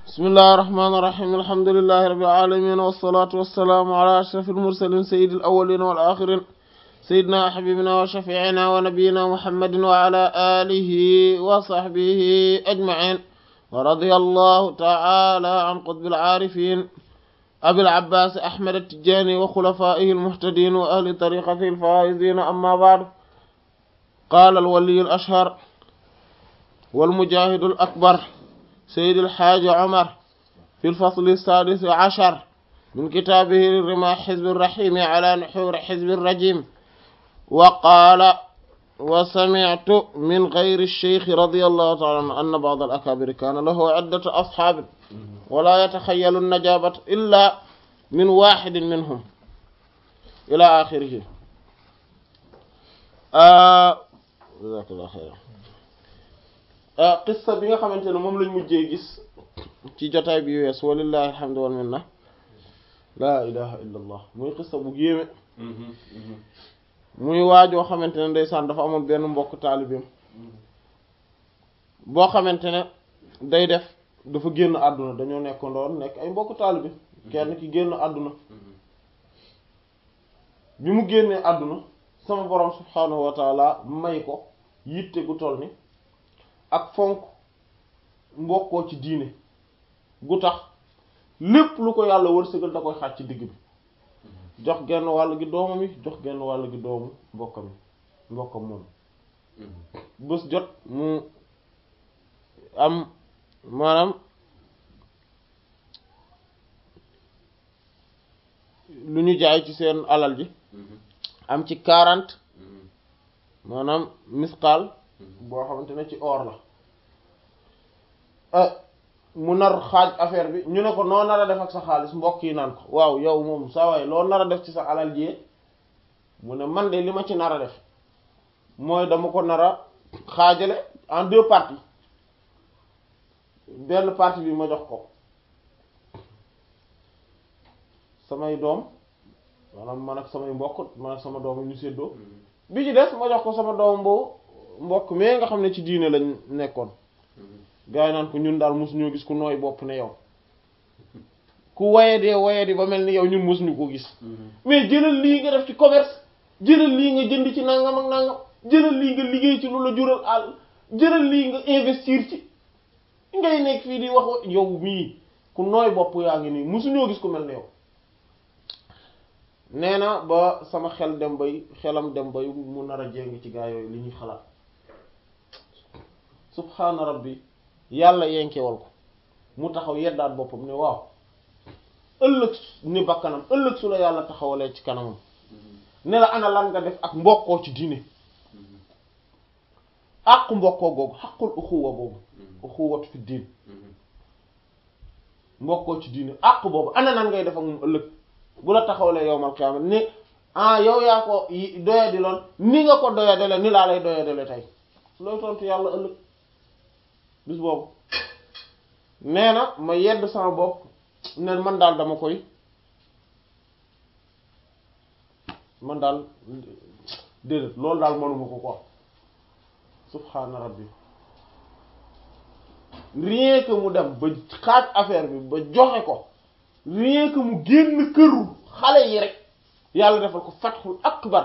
bismillahi irrahmani irrahim alhamdulilahi rabbil alamin wassalatu wassalaamu ala ashrafil mursalin sayyidil awwalin wal akhirin sayyidina wa habibina wa shafi'ina wa nabiyyina muhammadin wa ala alihi wa sahbihi ajma'in wa radiyallahu ta'ala an qutbil arifin abil abbas ahmad at-tijani wa khulafaihi al-muhtadin wa ahli tariqatihi al-faizin amma ba'du qala al-wali al-ashhar wal mujahid al-akbar سيد الحاج عمر في الفصل السادس عشر من كتابه رمى حزب الرحيم على نحور حزب الرجيم وقال وسمعت من غير الشيخ رضي الله تعالى عنه أن بعض الأكابر كان له عدة أصحاب ولا يتخيل النجابة إلا من واحد منهم إلى آخره آه جزاك الله خيرا qissa bi nga xamante ne moom lañ mujjee gis ci jotaay bi wees walillahi alhamdu wal minna laa ilaha illa allah muy qissa bu yéeme muy waajoo xamante ne ndeysaan dafa amoon benn mbokk taalibeem boo xamante ne day def dafa génn àdduna dañoo nekkandoon nekk ay mbokk taalibe kenn ki génn àdduna bi mu génnee àdduna sama borom subhaanahu wa taala may ko yitte gu toll ni ak fonk mbokkoo ci diine gu tax lépp lu ko yàlla wërsëgal da koy xaaj ci digg bi jox genn wàll gi doomam yi jox genn wàll gi doomu mbokkam yi mbokkam moom bés jot mu am maanaam lu ñu jaay ci seen alal ji am ci quarante maanaam misqaal boo xamante ne ci or la mu nar xaaj affaire bi ñu ne ko noo nar a def ak sa xaalis mbokk yi naan ko waaw yow moom saa waay loo nar a def ci sa alal ji mu ne man de li ma ci nar a def mooy dama ko nar a xaajale en deux parties benn partie bi ma jox ko samay doom maanaam man ak samay mbokk man ak sama doom ñu séddoo bi ci des ma jox ko sama doom boobu mbokk mais nga xam ne ci diine lañ nekkoon gars yi naan ko ñun daal mosuñoo gis ku nooy bopp ne yow ku wayadee wayadi ba mel ni yow ñun mosuñu ko gis mais jëlal lii nga def ci commerce jëlal lii nga jënd ci nangam ak nangam jëlal lii nga liggéey ci lu la jural àll jëlal lii nga investir ci ngay nekk fii di wax yow mii ku nooy bopp yaa ngi nii mosuñoo gis ku mel ne yow nee na ba sama xel dem bay xelam dem bay mu nar a jéng ci gaa yooyu li ñuy xalaat subhaana rabbi yàlla yenkewal ko mu taxaw yeddaat boppam ne waaw ëllëg ni bakkanam ëllëg su la yàlla taxawalee ci kanamam ne la ana lan nga def ak mbokkoo ci diine àqu mbokkoo googu xaqul uxuwa boobu uxuwatu fi diin mbokkoo ci diine àq boobu ana nan ngay def ak moom ëllëg bu la taxawalee yowmal qiyaama ni ah yow yaa ko doya di loon ni nga ko doya dele ni laa lay doya dele tey looy tontu yàlla ëllëg bis boobu nee na ma yedd sama bopp ne man daal dama koy man daal déedéet loolu daal mënuma ko ko subhaana rabbi rien que mu dem ba xaaj affaire bi ba joxe ko rien que mu génn këru xale yi rek yàlla defal ko fatxul akbar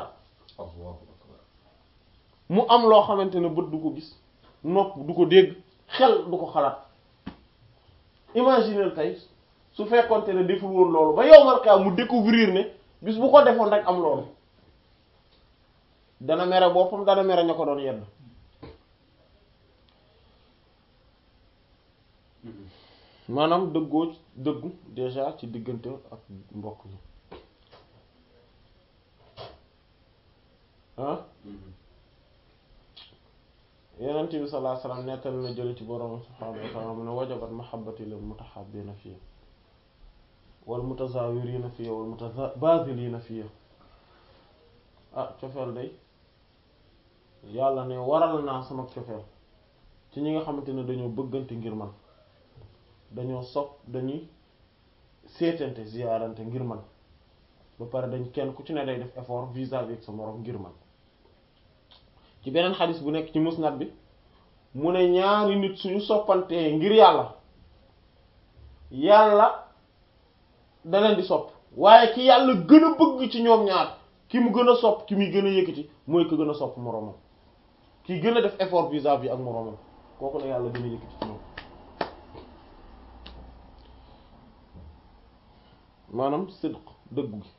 mu am loo xamante ne bët du ko gis nopp du ko dégg xel du ko xalaat imaginer tey su fekkonte ne deful woon loolu ba yow marka mu découvrir ne bis bu ko defoon rek am loolu dana mere boppam dana mere ña ko doon yedd maanaam dëggoo dëggu déjà ci diggante ak mbokk yi ah yenent bi sallallahu alayhi wasallam nettali na jële ci borom subhaanahu wa ta'ala mu ne wajabat mahabbati lil mutahabbina fiya wal mutazawirina fiya wal mutabadilina fiya ah cofeel day yàlla ne waral naa sama cofeel ci ñi nga xamante ne dañoo bëggante ngir man dañoo sopp dañuy seetante ziyaarante ngir man ba pare dañ kenn ku ci ne day def effort vis-à-vis ak sa moroom ngir man ci beneen xadis bu nekk ci musnad bi mu ne ñaari nit suñu soppantee ngir yàlla yàlla da leen di sopp waaye ki yàlla gën a bëgg ci ñoom ñaar ki mu gën a sopp ki muy gën a yëkkati mooy ko gën a sopp moroomam ki gën a def effort vis-à-vis ak moroomam kooku la yàlla gën a yëkkati ci ñoom maanaam sidq dëggu gi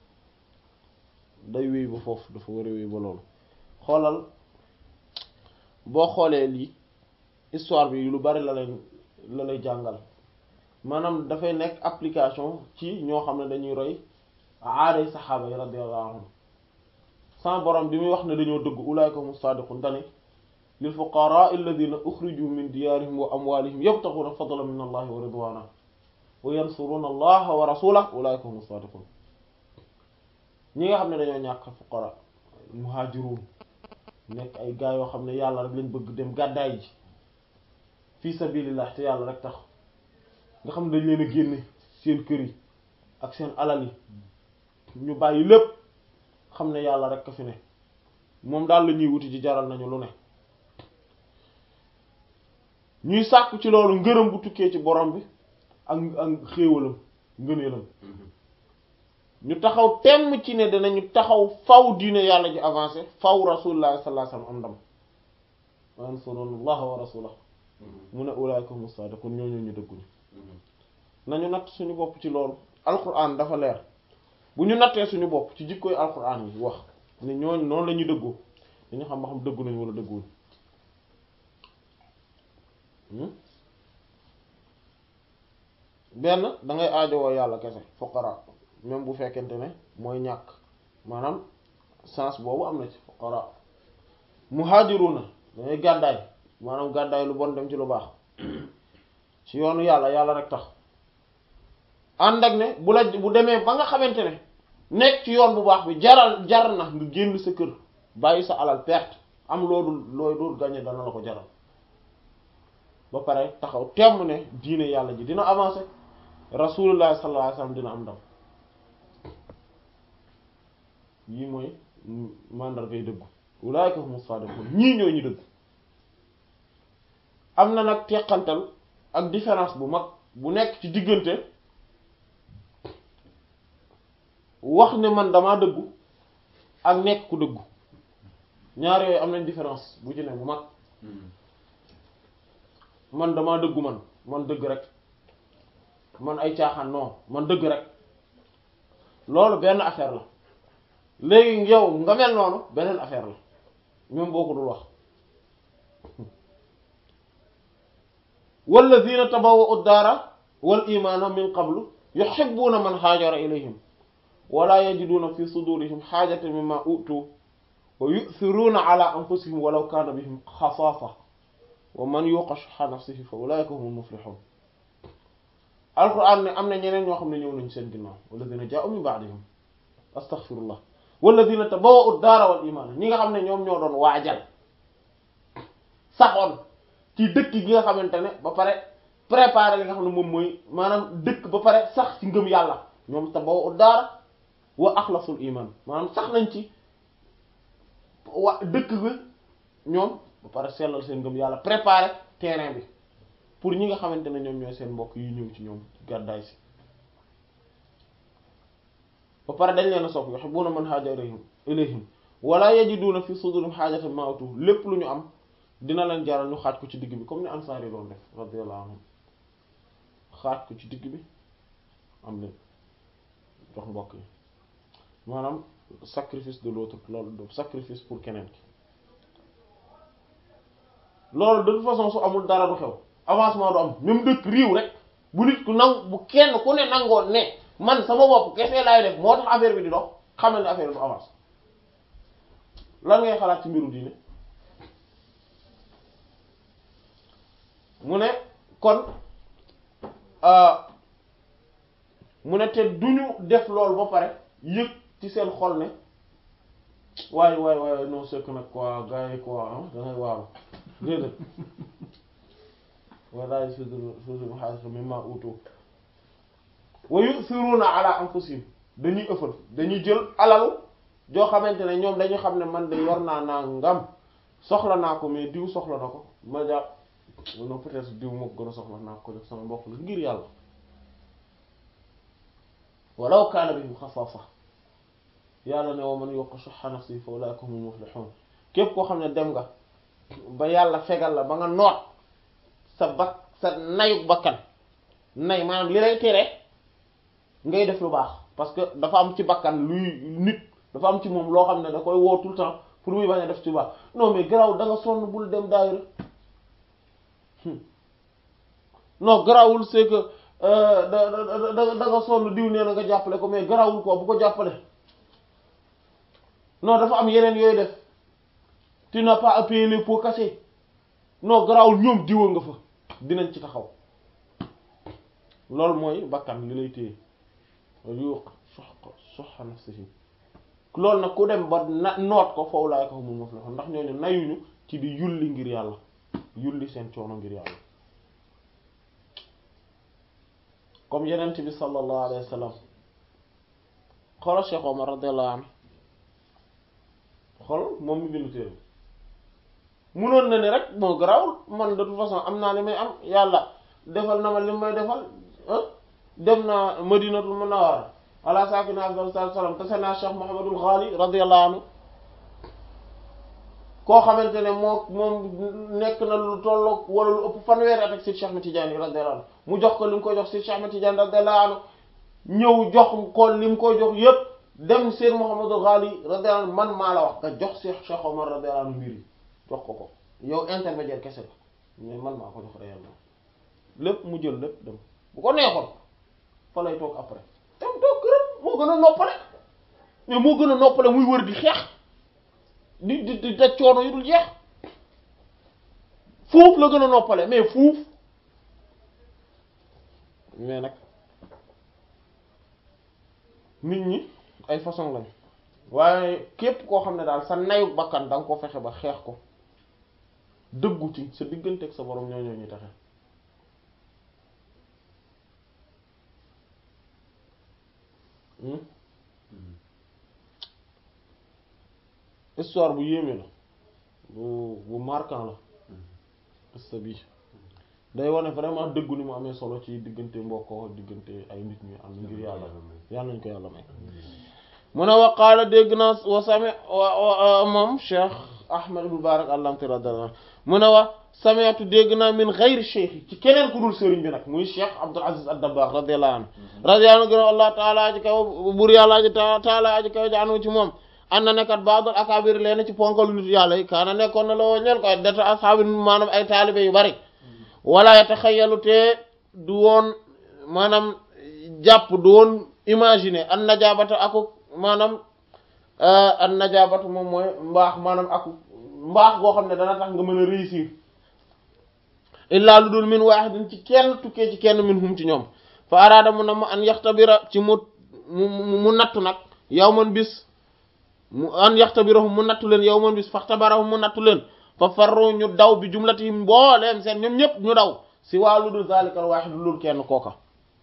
day wéy ba foofu dafa war a wéy ba loolu xoolal boo xoolee lii histoire bi lu bari la leen la lay jàngal maanaam dafay nekk application ci ñoo xam ne dañuy roy aaday saxaaba yi radiyallahu anhum sama borom bi muy wax ne dañoo dëgg ulaayka hum saadiqun dani lil fuqaraa alladina uxriju min diyaarihim wa amwalihim yabtaxuuna fadlan min allahi wa ridwana wa yansuruna allaha wa rasulahu ulaayka hum saadiqun ñi nga xam ne dañoo ñàkk fuqara muhaajiruun nekk ay gaa yoo xam ne yàlla rek lañ bëgg dem gàddaay ji fii sabilillah te yàlla rek tax nga xam ne dañ leen a génne seen kër yi ak seen alal yi ñu bàyyi lépp xam ne yàlla rek ka fi ne moom daal la ñuy wuti ji jaral nañu lu ne ñuy sàkku ci loolu ngërëm bu tukkee ci borom bi ak ak xéewalam ngëneelam ñu taxaw temm ci ne danañu taxaw faw diine yàlla ji avancé faw rasulullah sallallahu alayhi wasallam am ndam wa yansuruna allaha wa rasulahu mu ne ulaika hum sadiqun ñooñu ñu dëgguñu nañu natt suñu bopp ci loolu alquran dafa leer bu ñu nattee suñu bopp ci jikkoy alquran yi wax ne ñooñu noonu la ñuy dëggoo dañu xam ba xam dëggu nañu wala dëgguwuñ benn da ngay aajowoo yàlla kese fuqara même bu fekkente ne mooy ñàkk maanaam sens boobu am na ci fuqara muhajiruna dangay gàddaay maanaam gàddaay lu bon dem ci lu baax ci yoonu yàlla yàlla rek tax ànd ak ne bu la bu demee ba nga xamante ne nekk ci yoon bu baax bi jaral jar na nga génn sa kër bàyyi sa alal perte am loolu looy dul gagner dana la ko jaral ba pare taxaw temm ne diine yàlla ji dina avancer rasulullah sallallahu alayhi wasallam dina am ndam yii mooy mandargay dëggu ulaika humus sadiqun ñii ñoo ñu dëgg am na nag teqantal ak différence bu mag bu nekk ci diggante wax ne man damaa dëggu ak nekk ku dëggu ñaar yooyu am nañ différence bu ci ne bu mag man damaa dëggu man man dëgg rek man ay caaxaan non man dëgg rek loolu benn affaire la léegi yow nga mel noonu beneen affaire la ñoom boo ko dul wax walladina tabawwa'u ad-daara wal imaana min qablu yuhibbuuna man haajara ilayhim wala yajiduna fi sudurihim haajatan mimma utu wa yu'thiruuna ala anfusihim walaw kaana bihim xasaasa wa man yuqa shuhha nafsihi fa ulaa'ika humul muflihun alquran ne am na ñeneen ñoo xam ne ñëw nañu seen ginnaaw walladina jaa'u min ba'dihim astaghfirullah walladina tabawwa'u ad-daara wal imaana ñi nga xam ne ñoom ñoo doon waajal saxoon ci dëkk gi nga xamante ne ba pare préparer li nga xam ne moom mooy maanaam dëkk ba pare sax ci ngëm yàlla ñoom tabawwa'u ad-daara wa axlasul iman maanaam sax nañ ci wa dëkk bi ñoom ba pare sellal seen ngëm yàlla préparer terrain bi pour ñi nga xamante ne ñoom ñooy seen mbokk yi ñëw ci ñoom gàddaay si ba pare dañ leen a sopp yuhibbuna man haajara ilayhim wala yajiduna fi sudurihim haajatan mimma utu lépp lu ñu am dina leen jaral ñu xaaj ko ci digg bi comme ni ansaar yi doon def radiyallahu anhum xaaj ko ci digg bi am leen jox mbokk yi maanaam sacrifice de l'autre loolu sacrifice pour keneen ki loolu de toute façon su amul dara du xew avancement du am même dëkk riiw rek bu nit ku nangu bu kenn ku ne nangoon ne man sama bopp kese laay def moo tax affaire bi di dox xamal ne affaire bi du avance lan ngay xalaat ci mbiru diine mu ne kon mu ne te duñu def loolu ba pare yëg ci seen xol ne waaye waaye waaye non c'est que nag quoi gars yi quoi da ngay waaru déedéet wala sudur sudur xaalis mimma utu wa yusiruna ala anfusihim dañuy ëffal dañuy jël alalu joo xamante ne ñoom dañu xam ne man de yor naa naa ngam soxla naa ko mais diw soxla na ko ma jàpp non peut-être diw moo ko gën a soxla naa ko def sama mbokk la ngir yàlla walaw kaana bihim xasaasa yàlla ne wa man yuqa shuhha nafsihi fa ulaa'ika humul muflihun képp koo xam ne dem nga ba yàlla fegal la ba nga noot sa bak sa nayuk bakkan nay maanaam li lay tere ngay def lu baax parce que dafa am ci bakkan luy nit dafa am ci moom loo xam ne da koy woo tout le temps pour muy bañ a def ci lu baax non mais garaw da nga sonn bul dem daayira non garawul c'est que da da da da nga sonn diw nee na nga jàppale ko mais garawul ko bu ko jàppale non dafa am yeneen yooyu def tu n'as pas à payer les pots cassés non garawul ñoom diwa nga fa dinañ ci taxaw loolu mooy bakkan li lay téye yuq sox soxa nafsihi loolu nag ku dem ba na noot ko foofu laay ko xamul muflihun ndax ñooñu nayuñu ci di yulli ngir yàlla yulli seen coono ngir yàlla comme yenent bi sallallahu alayhi wa sallam xoolal Cheikh Omar radiyallahu anhu xool moom mi bindu téere munoon na ne rek moo garawul man de toute façon am naa li may am yàlla defal na ma li may defal dem naa madinatul munawwara ala saakina afdal salaam te sena Cheikh Mouhamadul Ghali radiyallahu anhu koo xamante ne moo moom nekk na lu tolloog wala lu ëpp fanweeri at ak Seydi Cheikh Ahmed Tidiane radiyallahu anhu mu jox ko li mu koy jox Seydi Cheikh Ahmed Tidiane radiyallahu anhu ñëw jox ko li mu koy jox yépp dem Seydi Mouhamadul Ghali radiyallahu anhu man maa la wax nga jox Cheikh Cheikh Omar radiyallahu anhu mbir yi jox ko ko yow intermédiaire kese la mais man maa ko jox réellement lépp mu jël lépp dem bu ko neexoon fa lay toog après dem toog këram moo gën a noppale mais moo gën a noppale muy wër di xeex di di di daj coono yu dul jeex fuuf la gën a noppale mais fuuf mais nag nit ñi ay façon lañ waaye képp koo xam ne daal sa nayu bakkan da nga ko fexe ba xeex ko dëggu ci sa diggante ak sa borom ñoo ñoo ñuy taxe histoire bu yéeme la bu bu marquant la qissa bi day wane vraiment dëggu ni mu amee solo ci diggante mbokkoo diggante ay nit ñi am ngir yàlla yàlla nañ ko yàlla may mu ne wa qaala dégg naa wa sami wa moom Cheikh Ahmad ibn Barak allamti radiyallahu anhu mu ne wa sami'tu dégg naa min ghayri cheikh ci keneen ku dul sëriñ bi nag muy Cheikh Abdul Aziz ad-Dabbagh radiyallahu anhu radiyallahu anhu gën Allah taala aji kaw bur yàlla aji taala aji kaw jaanu ci moom an na nekkat baadul akabir leen ci ponkalu nit yàlla yi kaana nekkoon na la woo ñeel ko ay data ashaabin maanaam ay taalibe yu bari wala yataxayyalu te du woon maanaam jàpp du woon imaginer an najabata aku maanaam an najabatu moom mooy mbaax maanaam aku mbaax goo xam ne dana tax nga mën a réussir illaa lu dul min waahidin ci kenn tukkee ci kenn min hum ci ñoom fa araada mu na mu an yaxtabira ci mu mu mu nattu nag yow man bis mu an yaxtabirahum mu nattu leen yow man bis faxtabarahum mu nattu leen fa farru ñu daw bi jumlatihim mbooleem seen ñoom ñëpp ñu daw si waa lu dul zalikal waahid lu dul kenn kooka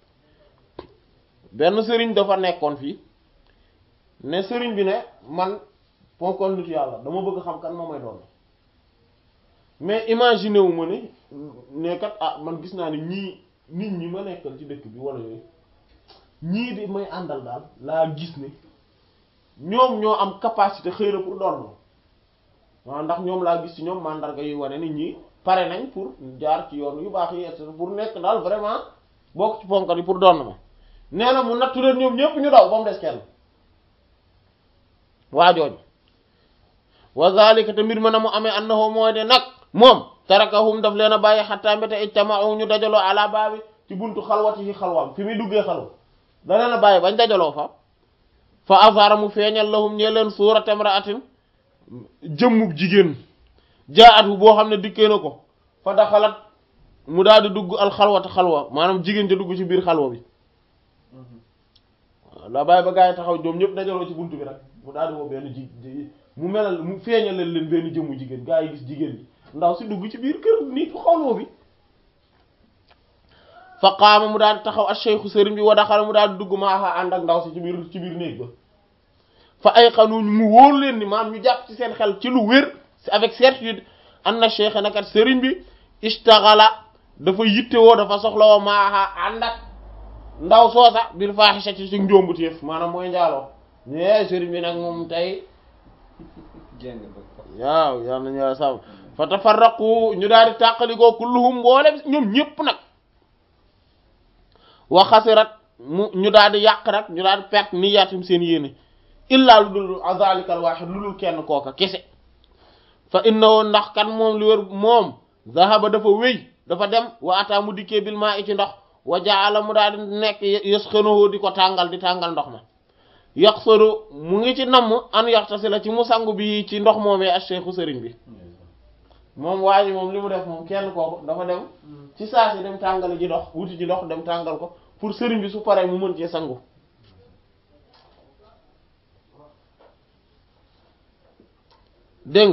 benn sëriñ dafa nekkoon fii ne sëriñ bi ne man ponkoon nit yàlla dama bëgg xam kan moo may doon mais imaginer wu ma ne ne kat ah man gis naa ne ñii nit ñi ma nekkal ci dëkk bi wala yooyu ñii di may àndal daal laa gis ne ñoom ñoo am capacité xëy na pour doon waaw ndax ñoom laa gis ci ñoom mandarga yu wane nit ñi pare nañ pour jaar ci yoon yu baax yi et pour nekk daal vraiment bokk ci ponkal yi pour doon ma nee na mu nattu leen ñoom ñëpp ñu daw ba mu des kenn waa jooju wa zalika te mbir ma na mu amee annahu mooy de nag moom tarakahum daf leen a bàyyi xattaa mbéte ijtama'u ñu dajaloo ala baabi ci buntu xalwati yi xalwaam fi muy duggee xalwa da leen a bàyyi bañ dajaloo fa fa azara mu feeñal lahum ñee leen suurat imra'atin jëmmub jigéen jaa'atu boo xam ne dikkee na ko fa daxalat mu daal di dugg al xalwata xalwa maanaam jigéen ja dugg ci biir xalwa bi waaw daa bàyyi ba gaa yi taxaw ñoom ñëpp dajaloo ci buntu bi rek mu daal di woo benn ji mu melal mu feeñal leen leen benn jëmmu jigéen gaa yi gis jigéen bi ndaw si dugg ci biir kër nit xalwa bi fa qaama mu daal di taxaw ak cheikhu sëriñ bi wa daxala mu daal di dugg maaxa ànd ak ndaw si ci biir ci biir néeg ba fa ay xanuñ mu wóor leen ni maam ñu jàpp ci seen xel ci lu wér si avec certitude an na cheikh nakat sëriñ bi istaxala dafa yittewoo dafa soxla woo maaxa ànd ak ndaw soosa bil faaxisati ci njóombu téef maanaam mooy njaaloo ñee sëriñ bi nag moom tey jéng ba waaw yal nañu yàlla sàmm fa tafarraqu ñu daal di tàqalikoo kulluhum mboolem ñoom ñëpp nag wa xasirat mu ñu daal di yàq rek ñu daal di perte niyaatum seen yéene illaa lu dul azalika al wahid lu dul kenn kooka kese fa innahu ndax kan moom li wër moom zahaba dafa wéy dafa dem wa ata mu dikkee bil maa i ci ndox wa jaala mu daal di nekk yasxanuhu di ko tàngal di tàngal ndox ma yaxsaru mu ngi ci namm an yaxtasi la ci mu sangu bi ci ndox moomee ak cheikhu sëriñ bi moom waa ji moom li mu def moom kenn kooku dafa dem ci saa si dem tàngal ji ndox wuti ji ndox dem tàngal ko pour sëriñ bi su paree mu mën cee sangu dégg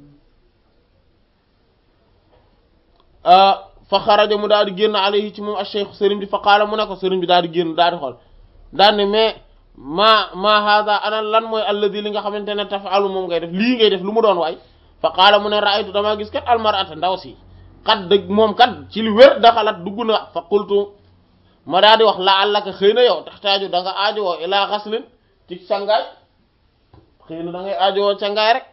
nga fa xaraja mu daal di génn alayhi ci moom ak cheikhu sëriñ bi fa qaala mu ne ko sëriñ bi daal di génn daal di xool daal ne mais ma ma hada ana lan mooy alladi li nga xamante ne tafalu moom ngay def lii ngay def lu mu doon waay fa qaala mu ne raaytu damaa gis kat almarata ndaw si kat dëgg moom kat ci li wér daxalat dugg na fa qultu ma daal di wax la allaka xëy na yow taxtaaju da nga aajowoo ilaa xaslin ci sangaay xëy na da ngay aajowoo sangaay rek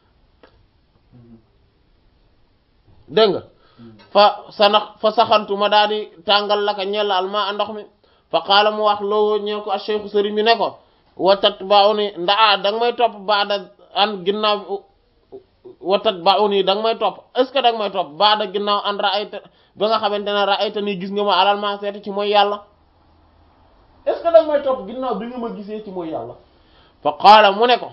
dégg nga fa sanax fa saxantu ma daal di tàngal la ka ñella alma a ndox mi fa qaala mu wax loo ñeel ko a cheikhu sëriñ bi ne ko watat ba uni ndaa da nga may topp baada an ginnaaw watat ba uni da nga may topp est ce que da nga may topp baada ginnaaw an raayta ba nga xamante ne raayta nii gis nga ma alal ma seeti ci mooy yàlla est ce que da nga may topp ginnaaw bi nga ma gisee ci mooy yàlla fa qaala mu ne ko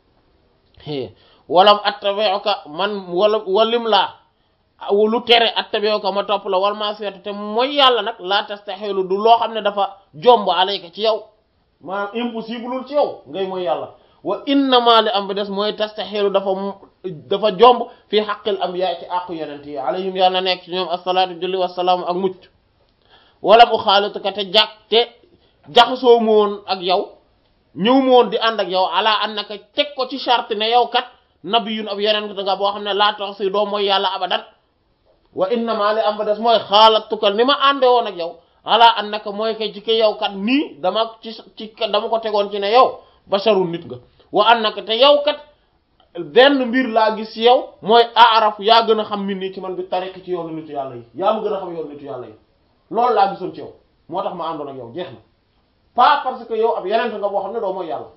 walam attabi'uka man wala walim laa lu tere attabi'uka ma topp la wal ma seetu te mooy yàlla nag laa tastaxilu du loo xam ne dafa jomb alayka ci yow maanaam impossible ci yow ngay mooy yàlla wa innama li am bi des mooy tastaxilu dafa dafa jomb fii xaqil am yaay ci àqu yonent yi alayhim yàlla nekk ci ñoom asalaatu julli wasalaamu ak mucc wala mu xaalituka te jàk te jaxasoo mu woon ak yow ñëw mu woon di ànd ak yow ala annaka teg ko ci charte ne yow kat nabiyun ab yonent nga boo xam ne laa tax si doo mooy yàlla abadan wa innama li am ba des mooy xaalatuka ni ma ànde woon ak yow ala annaka mooy kay ci ke yow kat nii dama ci ci dama ko tegoon ci ne yow basharun nit nga wa annaka te yow kat benn mbir laa gis ci yow mooy aaraf yaa gën a xam min nii ci man bi tariq ci yoonu nitu yàlla yi yaa ma gën a xam yoonu nitu yàlla yi loolu laa gisoon ci yow moo tax ma àndoon ak yow jeex na pas parce que yow ab yeneen nga boo xam ne doo mooy yàlla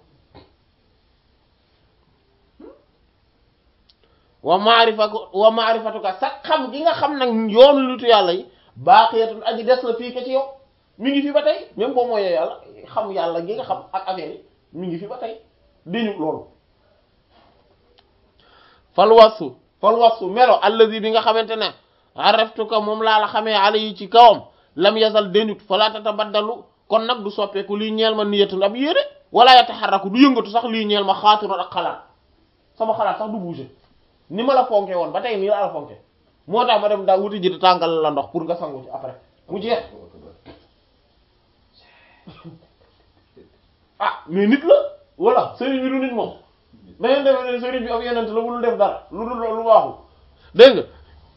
wa maarifatu wa maarifatuka sax xam gi nga xam nag yoonu nitu yàlla yi baaxiyatun aji des la fii ka ci yow mi ngi fi ba tey même boo mooyee yàlla xam yàlla gi nga xam ak affaire yi mi ngi fi ba tey diñu loolu fal wasu fal wasu melo allazi bi nga xamante ne araftuka moom laa la xamee ala yi ci kawam lam yazal denut fala tatabaddalu kon nag du soppeeku lii ñeel ma niyatun ab yére wala yataharraku du yëngatu sax lii ñeel ma xaatirun ak xalaat sama xalaat sax du bouger ni ma la fonke woon ba tey nii laa la fonke moo tax ma dem daa wuti ji di tàngal la ndox pour nga sangu ci après mu jeex ah mais nit la voilà sëriñ bi du nit moom da ngeen demee ne sëriñ bi ab yenent la bu def dara lu dul lu baaxul dégg nga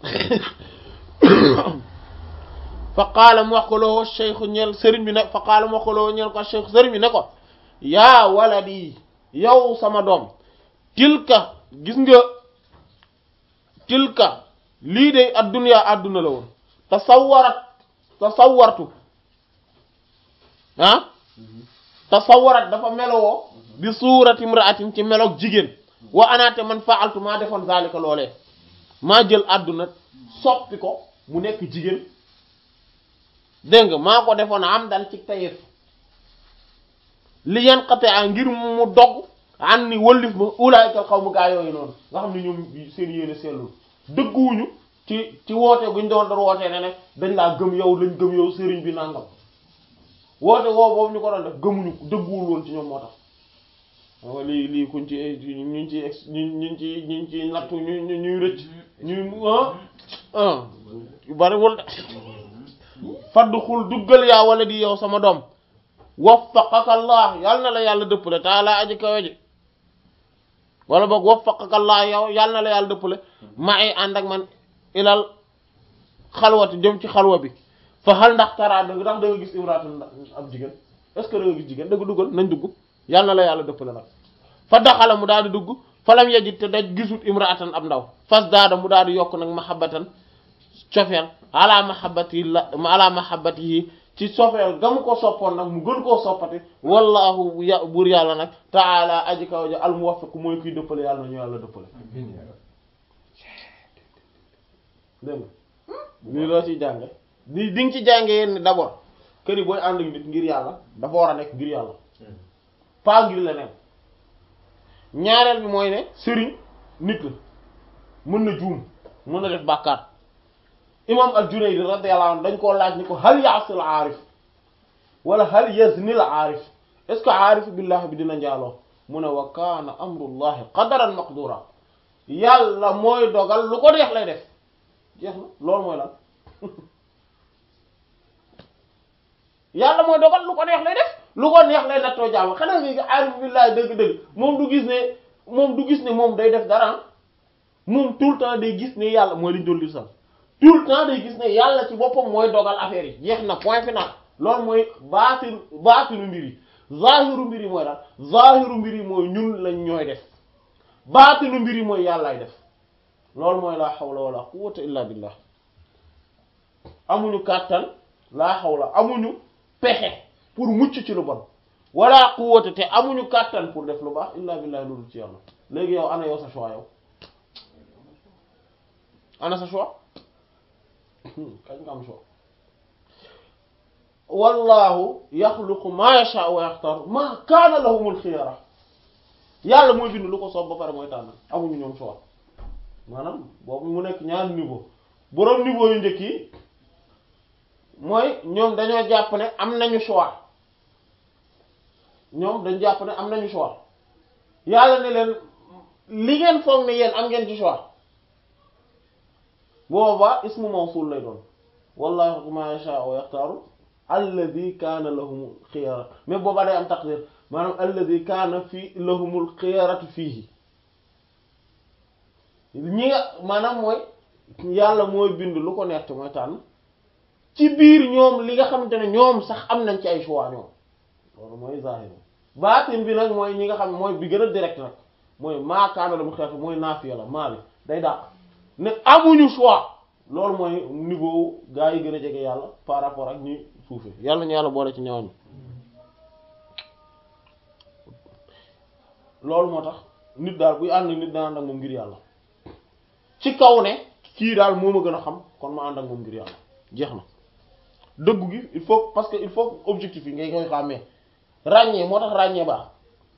fa qaala mu wax ko loo cheikh ñeel sëriñ bi ne fa qaala mu wax ko loo ñeel ko cheikh sëriñ bi ne ko yaa waladi yow sama doom tilka gis nga tilka lii de adduna adduna la woon tasawwarat tasawwartu ah tasawwarat dafa melowoo bi suurati imra'atin ci meloog jigéen wa anaate man fa'altu maa defoon zalika loolee maa jël adduna soppi ko mu nekk jigéen dégg nga maa ko defoon am dan ci tayef li yanqati a ngir mu dogg an ni wëllif ma ulaykal xaw mu gaa yooyu noonu nga xam ne ñoom seen yéene sellul dëgguwuñu ci ci woote guñ doon doon wootee ne ne dañ laa gëm yow lañ gëm yow sëriñ bi nangam woote woo boobu ñu ko doon def gëmuñu dëgguwul woon ci ñoom moo tax wa lii lii kuñ ci ñu ci ex ñu ñu ci ñu ci nattu ñu ñu ñuy rëcc ñuy ah ah bariwul de faddu xul duggal yaa wala di yow sama doom waffaqaka allah yàlla na la yàlla dëppale taala aji kawe ji wala boog waffaqaka allah yow yàlla na la yàlla dëppale ma ay ànd ak man ilal xalwati jëm ci xalwa bi fa xal ndax taraa dëgg ndax da nga gis imraatan ab jigéen est-ce que da nga gis jigéen da nga duggal nañ dugg yàlla na la yàlla dëppale nag fa daxala mu daal di dugg falam yajid te daj gisut imraatan ab ndaw fas daada mu daal di yokk nag mahabbatan cofeel ala mahabbati la ala mahabbati yi ci sofeel ga mu ko soppoon nag mu gën koo soppati wallahu ya buur yàlla nag taala aji kaw ja al muwaffiq mooy kuy dëppale yàlla na ñu yàlla dëppale dégg nga lii loo ciy jànge di di nga ci jànge yenn d'abord que ni booy ànd ak nit ngir yàlla dafa war a nekk ngir yàlla pas ngir leneen ñaareel bi mooy ne sëriñ nit la mën na juum mën na def bàkkaar imam al-Junayd radiyallahu anhu dañ koo laaj ni ko hal ya'sil aarif wala hal yaznil aarif est ce que aarif billah bi dina njaaloo mu ne wa kaana amrullahi qadaran maqdura yàlla mooy dogal lu ko neex lay def jeex na loolu mooy lan yàlla mooy dogal lu ko neex lay def lu ko neex lay nattoo jaam xanaa nga aarif billah dëgg-dëgg moom du gis ne moom du gis ne moom day def dara moom tout le temps day gis ne yàlla mooy liñ doon li sax tout le temps day gis ne yàlla ci boppam mooy dogal affaire yi jeex na point final loolu mooy baatin baatinu mbir yi zahiru mbir yi mooy daal zahiru mbir yi mooy ñun lañ ñooy def baatinu mbir yi mooy yàllaay def loolu mooy laa hawla wala quwwata illa billah amuñu kàttan laa hawla amuñu pexe pour mucc ci lu bon wala quwwata te amuñu kàttan pour def lu baax illa billah loolu ci yàlla léegi yow ana yow sa choix yow ana sa choix kañ nga am choix wallahu yaxluqu ma yasha wa yaxtar ma kaana lahumul xiyara yàlla mooy bind lu ko soob ba pare mooy tànn amuñu ñoom choix maanaam boobu mu nekk ñaari niveau boroom niveau yu njëkk yi mooy ñoom dañoo jàpp ne am nañu choix ñoom dañ jàpp ne am nañu choix yàlla ne leen li ngeen foog ne yéen am ngeen ci choix booba ismu mawsul lay doon wallahu ma yasha wa yaxtaaru alladi kaana lahumul xiyara mais booba day am taqdir maanaam alladi kaana fi lahumul xiyaratu fiihi ñi nga maanaam mooy yàlla mooy bind lu ko neex te mooy tànn ci biir ñoom li nga xamante ne ñoom sax am nañ ci ay choix ñoom loolu mooy zahir baatin bi nag mooy ñi nga xam mooy bi gën a direct nag mooy maa kaana lahumul xiyaratu mooy naafiya la maa bi day dàq ne amuñu choix loolu mooy niveau gaa yi gën a jege yàlla par rapport ak ñi suufe yàlla ñu yàlla boole ci ñooñu loolu moo tax nit daal buy ànd nit dana ànd ak moom ngir yàlla ci kaw ne kii daal moo ma gën a xam kon ma ànd ak moom ngir yàlla jeex na dëggu gi il faut parce que il faut objectif yi ngay koy xàmmee ràññee moo tax ràññee baax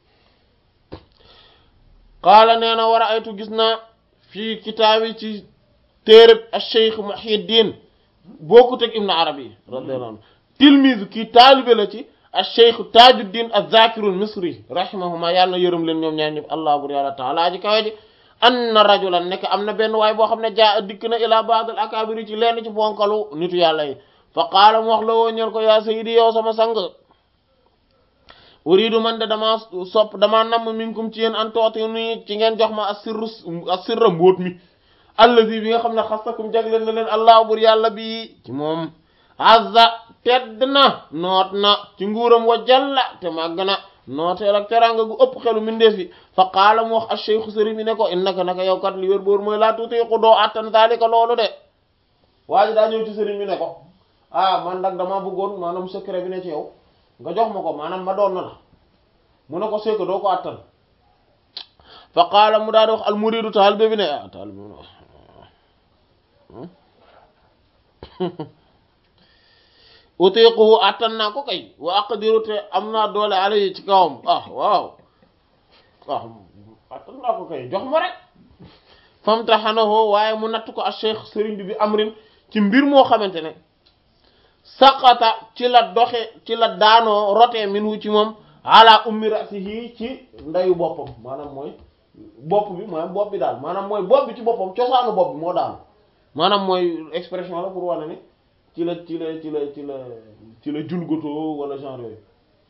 qaala nee na war a aytu gis naa fii kitaabi ci téereb acheikh Muhyiddin bokkut ak Ibn Arabi radiyallahu anhu tilmise kii taalibe la ci acheikh Tajuddin az-Zakirul Misri rahimahuma yàlla na yërëm leen ñoom ñaar ñëpp allah bur yàlla taala ji kawe ji anna rajulan nekk am na benn waay boo xam ne jaa dikk na ila ba'd al akabiri ci lenn ci bonkalu nitu yàlla yi fa qaala mu wax la woo ñel ko yaa sayyidi yow sama sang uridu man de dama sopp dama namm minkum ci yéen an tooti nii ci ngeen jox ma asirru asirra mbóot mi allazi bi nga xam ne xasakum jagleen na leen allah bur yàlla bi ci moom azza tedd na noot na ci nguuram wa jalla te màgg na nooteel ak teranga gu ëpp xelu mindeef yi fa qaala mu wax acheikhu sëriñ bi ne ko innaka naka yow kat li wér boor mooy laa tutiiqu doo attan zalika loolu de waa ji daa ñëw ci sëriñ bi ne ko ah man nag dama bëggoon maanaam secret bi ne ci yow nga jox ma ko maanaam ma doon na la mu ne ko seeko doo ko attan fa qaala mu daal di wax al muridu taalibe bi ne ah taalibe bi ne utiquhu attan naa ko kay wa aqdiru te am naa doole alayhi ci kawam ah waaw ah attan naa ko kay jox ma rek famtaxanahu waaye mu natt ko a cheikh sëriñ bi bi amrin ci mbir moo xamante ne saqata ci la doxe ci la daanoo rotee minhu ci moom ala ummi rasihi ci ndeyu boppam maanaam mooy bopp bi maanaam bopp bi daal maanaam mooy bopp bi ci boppam cosaanu bopp bi moo daanu maanaam mooy expression la pour wane ne ci la ci la ci la ci la ci la julgotoo wala genre yooyu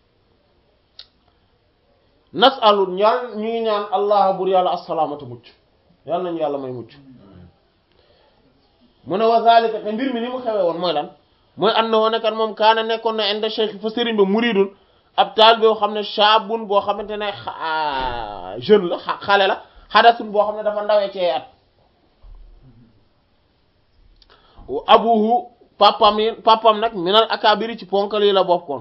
nasalu ñaan ñu ngi ñaan allah bur yàlla assalaamata mucc yàlla nañu yàlla may mucc mu ne wa zalika te mbir mi ni mu xewee woon mooy lan mooy ànd na woon kan moom kaana nekkoon na inda cheikh fa sëriñ ba muridun ab taal boo xam ne shaabun boo xamante ne jeune la xale la xadasun boo xam ne dafa ndawee ci at abuhu papam yi papam nag minal akabiri ci ponkal yi la bokkoon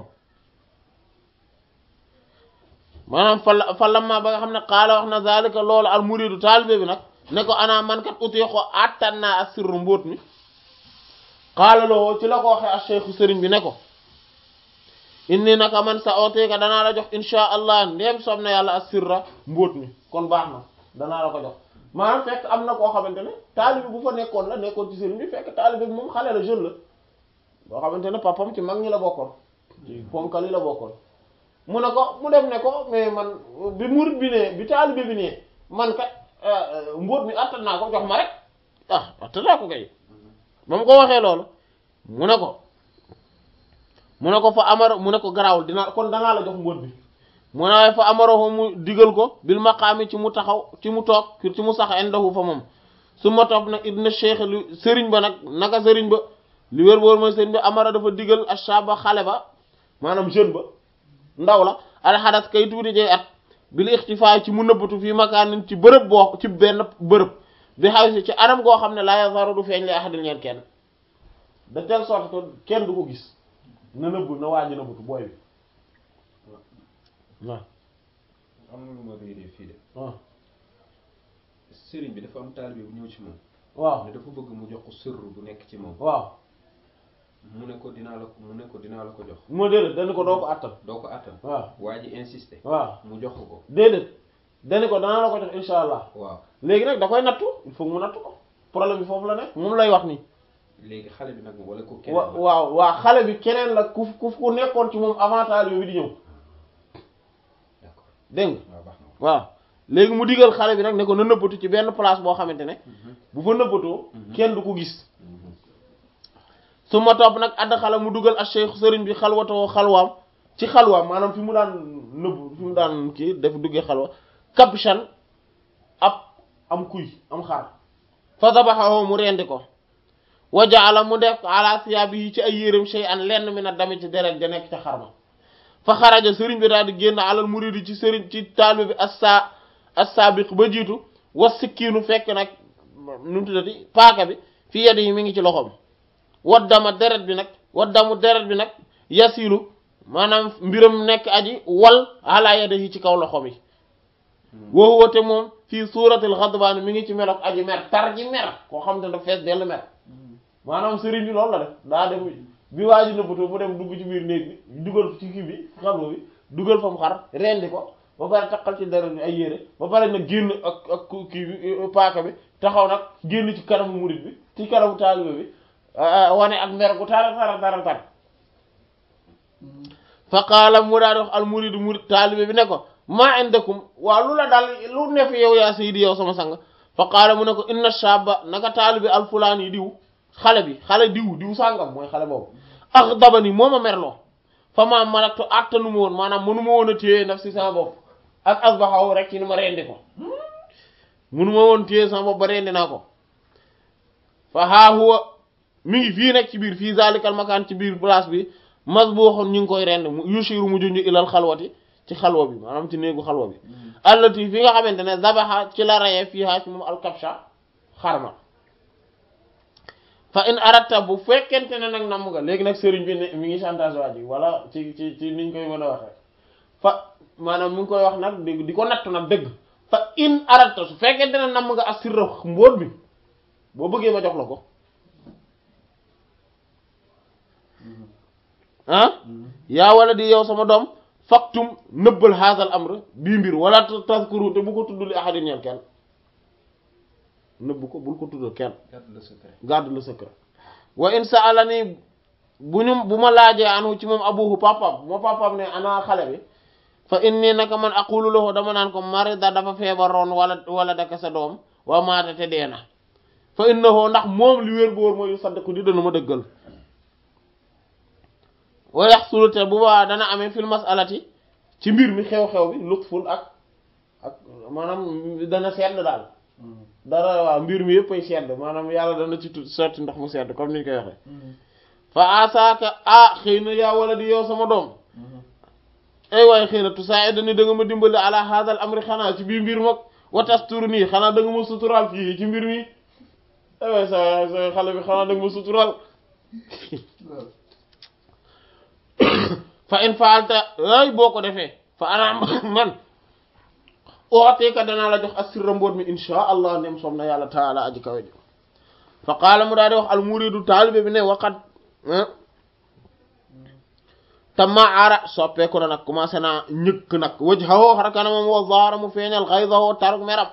maanaam fa la fa lamma ba nga xam ne xaala wax na zalika loolu al muridu taalibe bi nag ne ko ana man kat uti ko attan naa ak sirru mbóot mi xaala loo ci la ko waxee ak cheikhu sëriñ bi ne ko inni naka man sa ooteeka danaa la jox insha allah ndéem soob na yàlla ak sirra mbóot mi kon baax na danaa la ko jox maanaam fekk am na koo xamante ne taalibe bu fa nekkoon la nekkoon ci sëriñ bi fekk taalibe bi moom xale la jeune la boo xamante ne papam ci mag ñi la bokkoon ci ponkal yi la bokkoon mu ne ko mu dem ne ko mais man bi murid bi ne bi taalibe bi ne man kat mbóot mi attan naa ko jox ma rek ah attan naa ko kay ba mu ko waxee loolu mu ne ko mu ne ko fa amaro mu ne ko garaawul dinaa kon danaa la jox mbóot bi mu ne waaye fa amaro mu digal ko bil maqaami ci mu taxaw ci mu toog ci mu sax indahu fa moom su ma topp nag idna cheikh lu sëriñ ba nag naka sëriñ ba li wér boor mooy sëriñ ba amara dafa digal ashaba xale ba maanaam jeune ba ndaw la alxadas kay tuuti jey at bil ixtifaa ci mu nëbbatu fii makaanin ci bërëb boo ci benn bërëb bi xaw si ci anam goo xam ne laa yazaru du feeñ li ahadin ñeen kenn de telle sorte que kenn du ko gis na nëbb na waaji nëbbatu booy bi waaw am na lu ma réeree fii de waaw sëriñ bi dafa am taalibe bu ñëw ci moom waaw ne dafa bëgg mu jox ko sërru bu nekk ci moom waaw mu ne ko dinaa la ko mu ne ko dinaa la ko jox moo déedéet dañu ko doo ko attan doo ko attan waaw waa ji insisté waaw mu jox ko déedéet dañu ko danaa la ko jox insha allah waaw léegi nag da koy nattu il faut mu nattu ko problème bi foofu la nekk moom lay wax nii léegi xale bi nag wala ko keneen wa la waaw waa xale bi keneen la ku ku ku nekkoon ci moom avant taalibe bi di ñëw d'accord dégg nga waaw baax na waaw léegi mu digal xale bi nag ne ko na nëbbatu ci benn place boo xamante ne bu fa nëbbatoo kenn du ko gis su ma topp nag àdd xale mu dugal ak cheikh sëriñ bi xalwatoo xalwaam ci xalwaam maanaam fi mu daan nëbb fi mu daan kii def duggee xalwa kabshan ab am kuy am xar fa dabaxahu mu rendi ko wa jaala mu def ala siyaabi yi ci ay yéreem shay an lenn mi na dami ci deret ja nekk ca xarma fa xaraja sëriñ bi daal di génn alal muridi ci sëriñ ci taalibe bi assa assaabiq ba jiitu was sikkiinu fekk nag nu mu tuddati paaka bi fi yadi yi mi ngi ci loxoom waddama deret bi nag waddamu deret bi nag yasilu maanaam mbiram nekk aji wal ala yadihi ci kaw loxoom yi woo woote moom fii suuratil xadbaan mi ngi ci meloog aji mer tar ji mer koo xam te ne fees dell mer maanaam sëriñ bi loolu la def daa dem bi waa ji nëbbatoo mu dem dugg ci biir néeg bi dugal ci kii bi xalwa bi dugal fa mu xar rendi ko ba pare taqal ci deret bi ay yére ba pare nag génn ak ak kii bi paaka bi taxaw nag génn ci kanamu murid bi ci kanamu taalibe bi wane ak mer gu tara tara tara tar fa qaala mu daa di wax al muridu murid taalibe bi ne ko maa indakum waa lu la daal lu ne fi yow yaa sayidi yow sama sang fa qaala mu ne ko inna shaba naka taalibe al fulaan yi diw xale bi xale diw diw sàngam mooy xale boobu ax daba ni moo ma merloo fa maa malaktu attanu ma woon maanaam mënu ma woon a téye naf si sama bopp ak asbaxaw rek ci ni ma rendi ko mënu ma woon téye sama bopp ba rendi naa ko fa haa huwa mi ngi fii nekk ci biir fii zalikal makaan ci biir place bi mas boo xoon ñu ngi koy rend mu yushiru mu junj ilal xalwati ci xalwa bi maanaam ci néegu xalwa bi allati fi nga xamante ne zabaxa ci la rayee fii haa ci moom alkabsha xarma fa in aratta bu fekkente ne nag namm nga léegi nag sëriñ bi ne mi ngi chantage waa ji wala ci ci ci niñ koy mën a waxee fa maanaam mi ngi koy wax nag di di ko nattu nag dëgg fa in aratta su fekkente ne namm nga assirra mbóot bi boo bëggee ma jox la ko ah yaa wala di yow sama doom faktum nëbbal haasal amr bii mbir wala tazkuru te bu ko tudd li ahadin ñeel kenn nëbb ko bul ko tuddal kenn garde le secret garde le secret wa in sa'alani bu ñu bu ma laajee anu ci moom abuhu papam moo papam ne ana xale bi fa inni naka man aqulu lahu dama naan ko marida dafa feebaroon wala wala daka sa doom wa maata te dee na fa innahu ndax moom li wér bu wóor mooy saddaku di dana ma dëggal wa yaxsulu te bu baa dana amee fil masalati ci mbir mi xew-xew bi lutfun ak ak maanaam dana sedd daal dara waaw mbir mi yëpp ay sedd maanaam yàlla dana ci tut sotti ndox mu sedd comme ni ñu koy waxee fa asaaka ah xëy na yaa wala di yow sama doom ay waaye xëy na tusaa'idani da nga ma dimbali ala hadal amri xanaa ci biir mbir mag watastur nii xanaa da nga ma suturaal fii ci mbir mi ay waay sa sa xale bi xanaa da nga ma suturaal fa in faalta ay boo ko defee fa ana man ooteeka danaa la jox assirra mboot mi insha allah ndem som na yàlla taala aji kawe ji fa qaala mu daal di wax al muridu taalibe bi ne waqat tamma ara soppeeku na nag commencé naa ñëkk nag wajhahu xar kanamam wa zaara mu feeñal ghaydahu taruk meram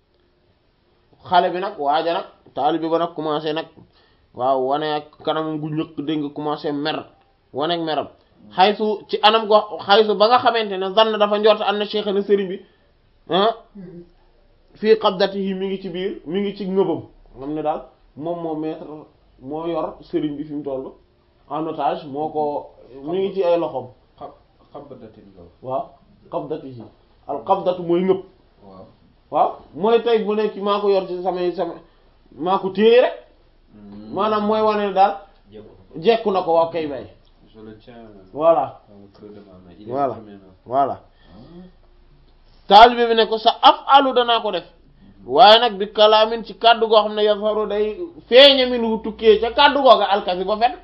xale bi nag waaja nag taalibe ba nag commencé nag waaw wane ak kanamam gu ñëkk dégg nga commencé mer wane ak meram xaysu ci anam go xaysu ba nga xamante ne zann dafa njort am na cheikh na sëriñ bi ah fii qabdatihi mi ngi ci biir mi ngi ci ngëbam xam ne daal moom moo maître moo yor sëriñ bi fi mu toll en otage moo ko mi ngi ci ay loxoom xab xabadatin loolu waaw qabdatihi al qabdatu mooy ngëb waaw waaw mooy tey bu nekk maa ko yor ci samay sama maa ko téye rek maanaam mooy wane ne daal jekku jekku na ko waaw kay bay je le tiens voilà dans le creux de ma main il est Voilà. entre mes mains voilà taalibe bi ne ko sa af alu danaa ko def waaye nag bi kalaamin ci kàddu goo xam ne yafaru day feeña min wu tukkee ca kàddu googa alkasi ba fet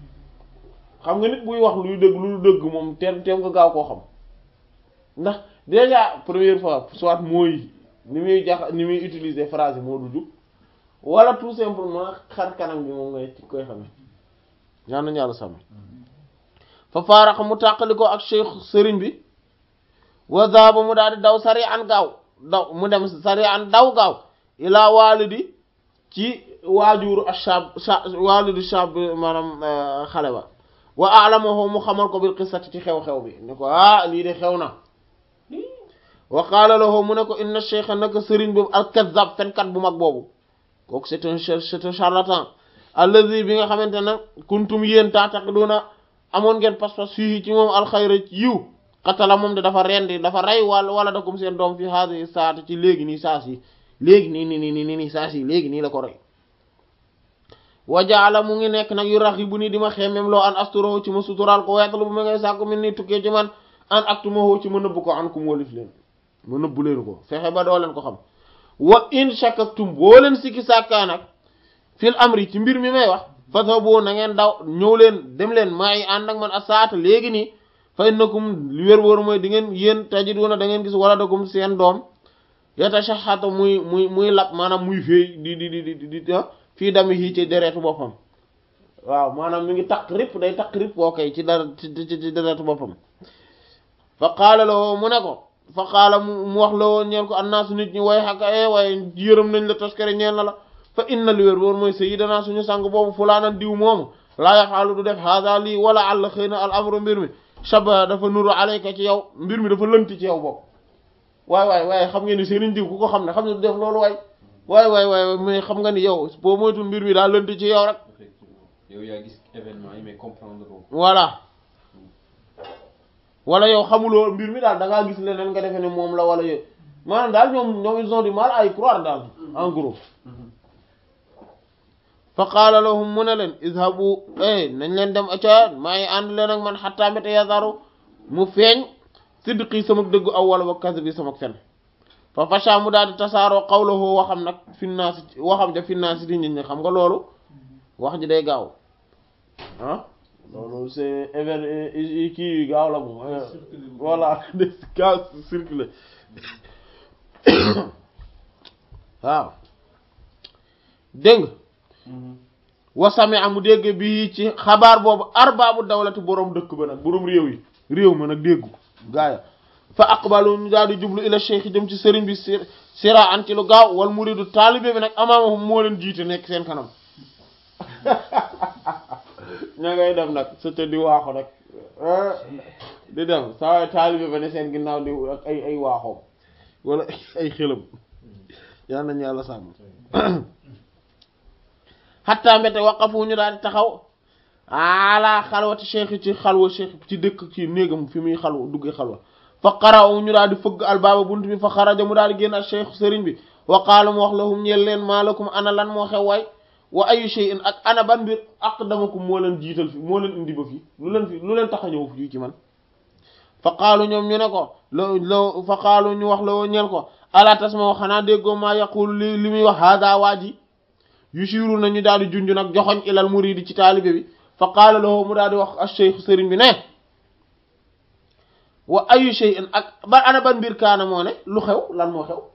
xam nga nit buy wax luy dëgg lu dëgg moom teem teem nga gaaw koo xam ndax déjà première fois soit mooy ni muy jax ni muy utiliser phrase yi moo du jub wala tout simplement xar kanam bi moom ngay ci koy xamee ñaan nañu yàlla sàmm fa faarax mu tàqali ko ak cheikh sëriñ bi wa zaaba mu daal di daw sari an gaaw daw mu dem sari an daw gaaw ilaa waalidi ci waajuru ashab sha waalidu shab maanaam xale ba wa alamahu mu xamal ko bil qissati ci xew-xew bi ne ko ah lii de xew na wa qaala lahu mu ne ko inna cheikha naka sëriñ boobu al kazzab fenkat bu mag boobu kooku c'est un c'est un charlatan allazi bi nga xamante ne kuntum yéen taataqiduna amoon ngeen pas-pas fii ci moom alxayra yiw xatala moom de dafa rendi dafa rey wala wala dakum seen doom fi haadi saati ci léegi nii saas yi léegi nii nii nii nii nii saas yi léegi nii la ko rey wajaala mu ngi nekk nag yu rax yi bu nii di ma xeemem loo an asturo ci ma suturaal ko weetalu bu ma ngay sàkku min nii tukkee ci man an aktumahu ci ma nëbb ko an kum walif leen ma nëbbu leen ko fexe ba doo leen ko xam wa in shakaktum boo leen sikki sàkkaa nag fil amri ci mbir mi may wax fathabu na ngeen daw ñëw leen dem leen maa yi ànd ak man a saata léegi nii fa innakum li wér wóor mooy di ngeen yéen tajiduna da ngeen gis wala dakum seen doom yatashahhatu muy muy muy lab maanaam muy féey di di di di di di fii dami yi ci deretu boppam waaw maanaam mi ngi takk rip day takk rip boo koy ci dara ci ci ci deretu boppam fa qaala la mu ne ko fa qaala mu wax la woon ñeel ko annaasu nit ñi way xaka e waaye yërëm nañ la toskare ñeel na la fa inna li wér wóor mooy sayyidana suñu sang boobu fulaanan diw moomu laa yaxaalu du def hada lii wala àll xëy na al amru mbir mi shaba dafa nuru alayka ci yow mbir mi dafa lënt ci yow bopp waay waay waaye xam ngeen ni seen diw ku ko xam ne xam ne du def loolu waay waay waay waay mais xam nga ni yow boo moytul mbir mi daa lënt ci yow rek effectivement yow yaa gis événement yi mais comprendre ko voilà wala yow xamuloo mbir mi daal da ngaa gis leneen nga defe ne moom la wala yow maanaam daal ñoom ñoom ils ont du mal à y croire daal en gros fa qaala lahum mu ne leen izhabu eh nañ leen dem aca maa ngi ànd leen ak man xattaa mbéte yazaru mu feeñ sidqi sama dëggu aw wala wa kasbi sama fen fa fasha mu daal di tasaaroo qawluhu waxam nag finnaasi waxam ja finnaasi di nit ñi xam nga loolu wax ji day gaaw ah loolu c'est événement kii gaaw la moom voilà de gaaw circulé waaw dégg nga wasame amu dégg bi ci xabaar boobu arbaabu dawlati boroom dëkk ba nag boroom réew yi réew ma nag déggu gaaya fa aqbalu ñu daal di jublu ila cheikh jëm ci sëriñ bi si sira an ci lu gaaw wal muridu taalibe bi nag amaamahum moo leen jiite nekk seen kanam ña ngay dem nag sëta di waaxu nag di dem saa waay taalibe ba ne seen ginnaaw di ak ay ay waaxoom wala ay xelam yal nañu yàlla sàmm xattaa mbete waqafu ñu daal di taxaw ala xalwati cheikh ci xalwa cheikh ci dëkk ci néegam fi muy xalwa duggee xalwa fa xaraw ñu daal di fëgg albaaba bunt bi fa xaraja mu daal di génn ak cheikh sëriñ bi wa qaala mu wax lahum ñeel leen maa lakum ana lan moo xew waay wa ayu shay'in ak ana ban mbir aqdamakum moo leen jiital fi moo leen indi ba fii lu leen fi lu leen tax a ñëw fii ci man fa qaalu ñoom ñu ne ko lo lo fa qaalu ñu wax la woo ñeel ko ala tasma xanaa déggoo maa yaqulu li li muy wax hada waa ji yushiru nañu daal di junj nag joxoñ ilal muridi ci taalibe bi fa qaala lahu mu daal di wax ash-shaykh sëriñ bi ne wa ayu shay'in ak ba ana ban mbir kaana moo ne lu xew lan moo xew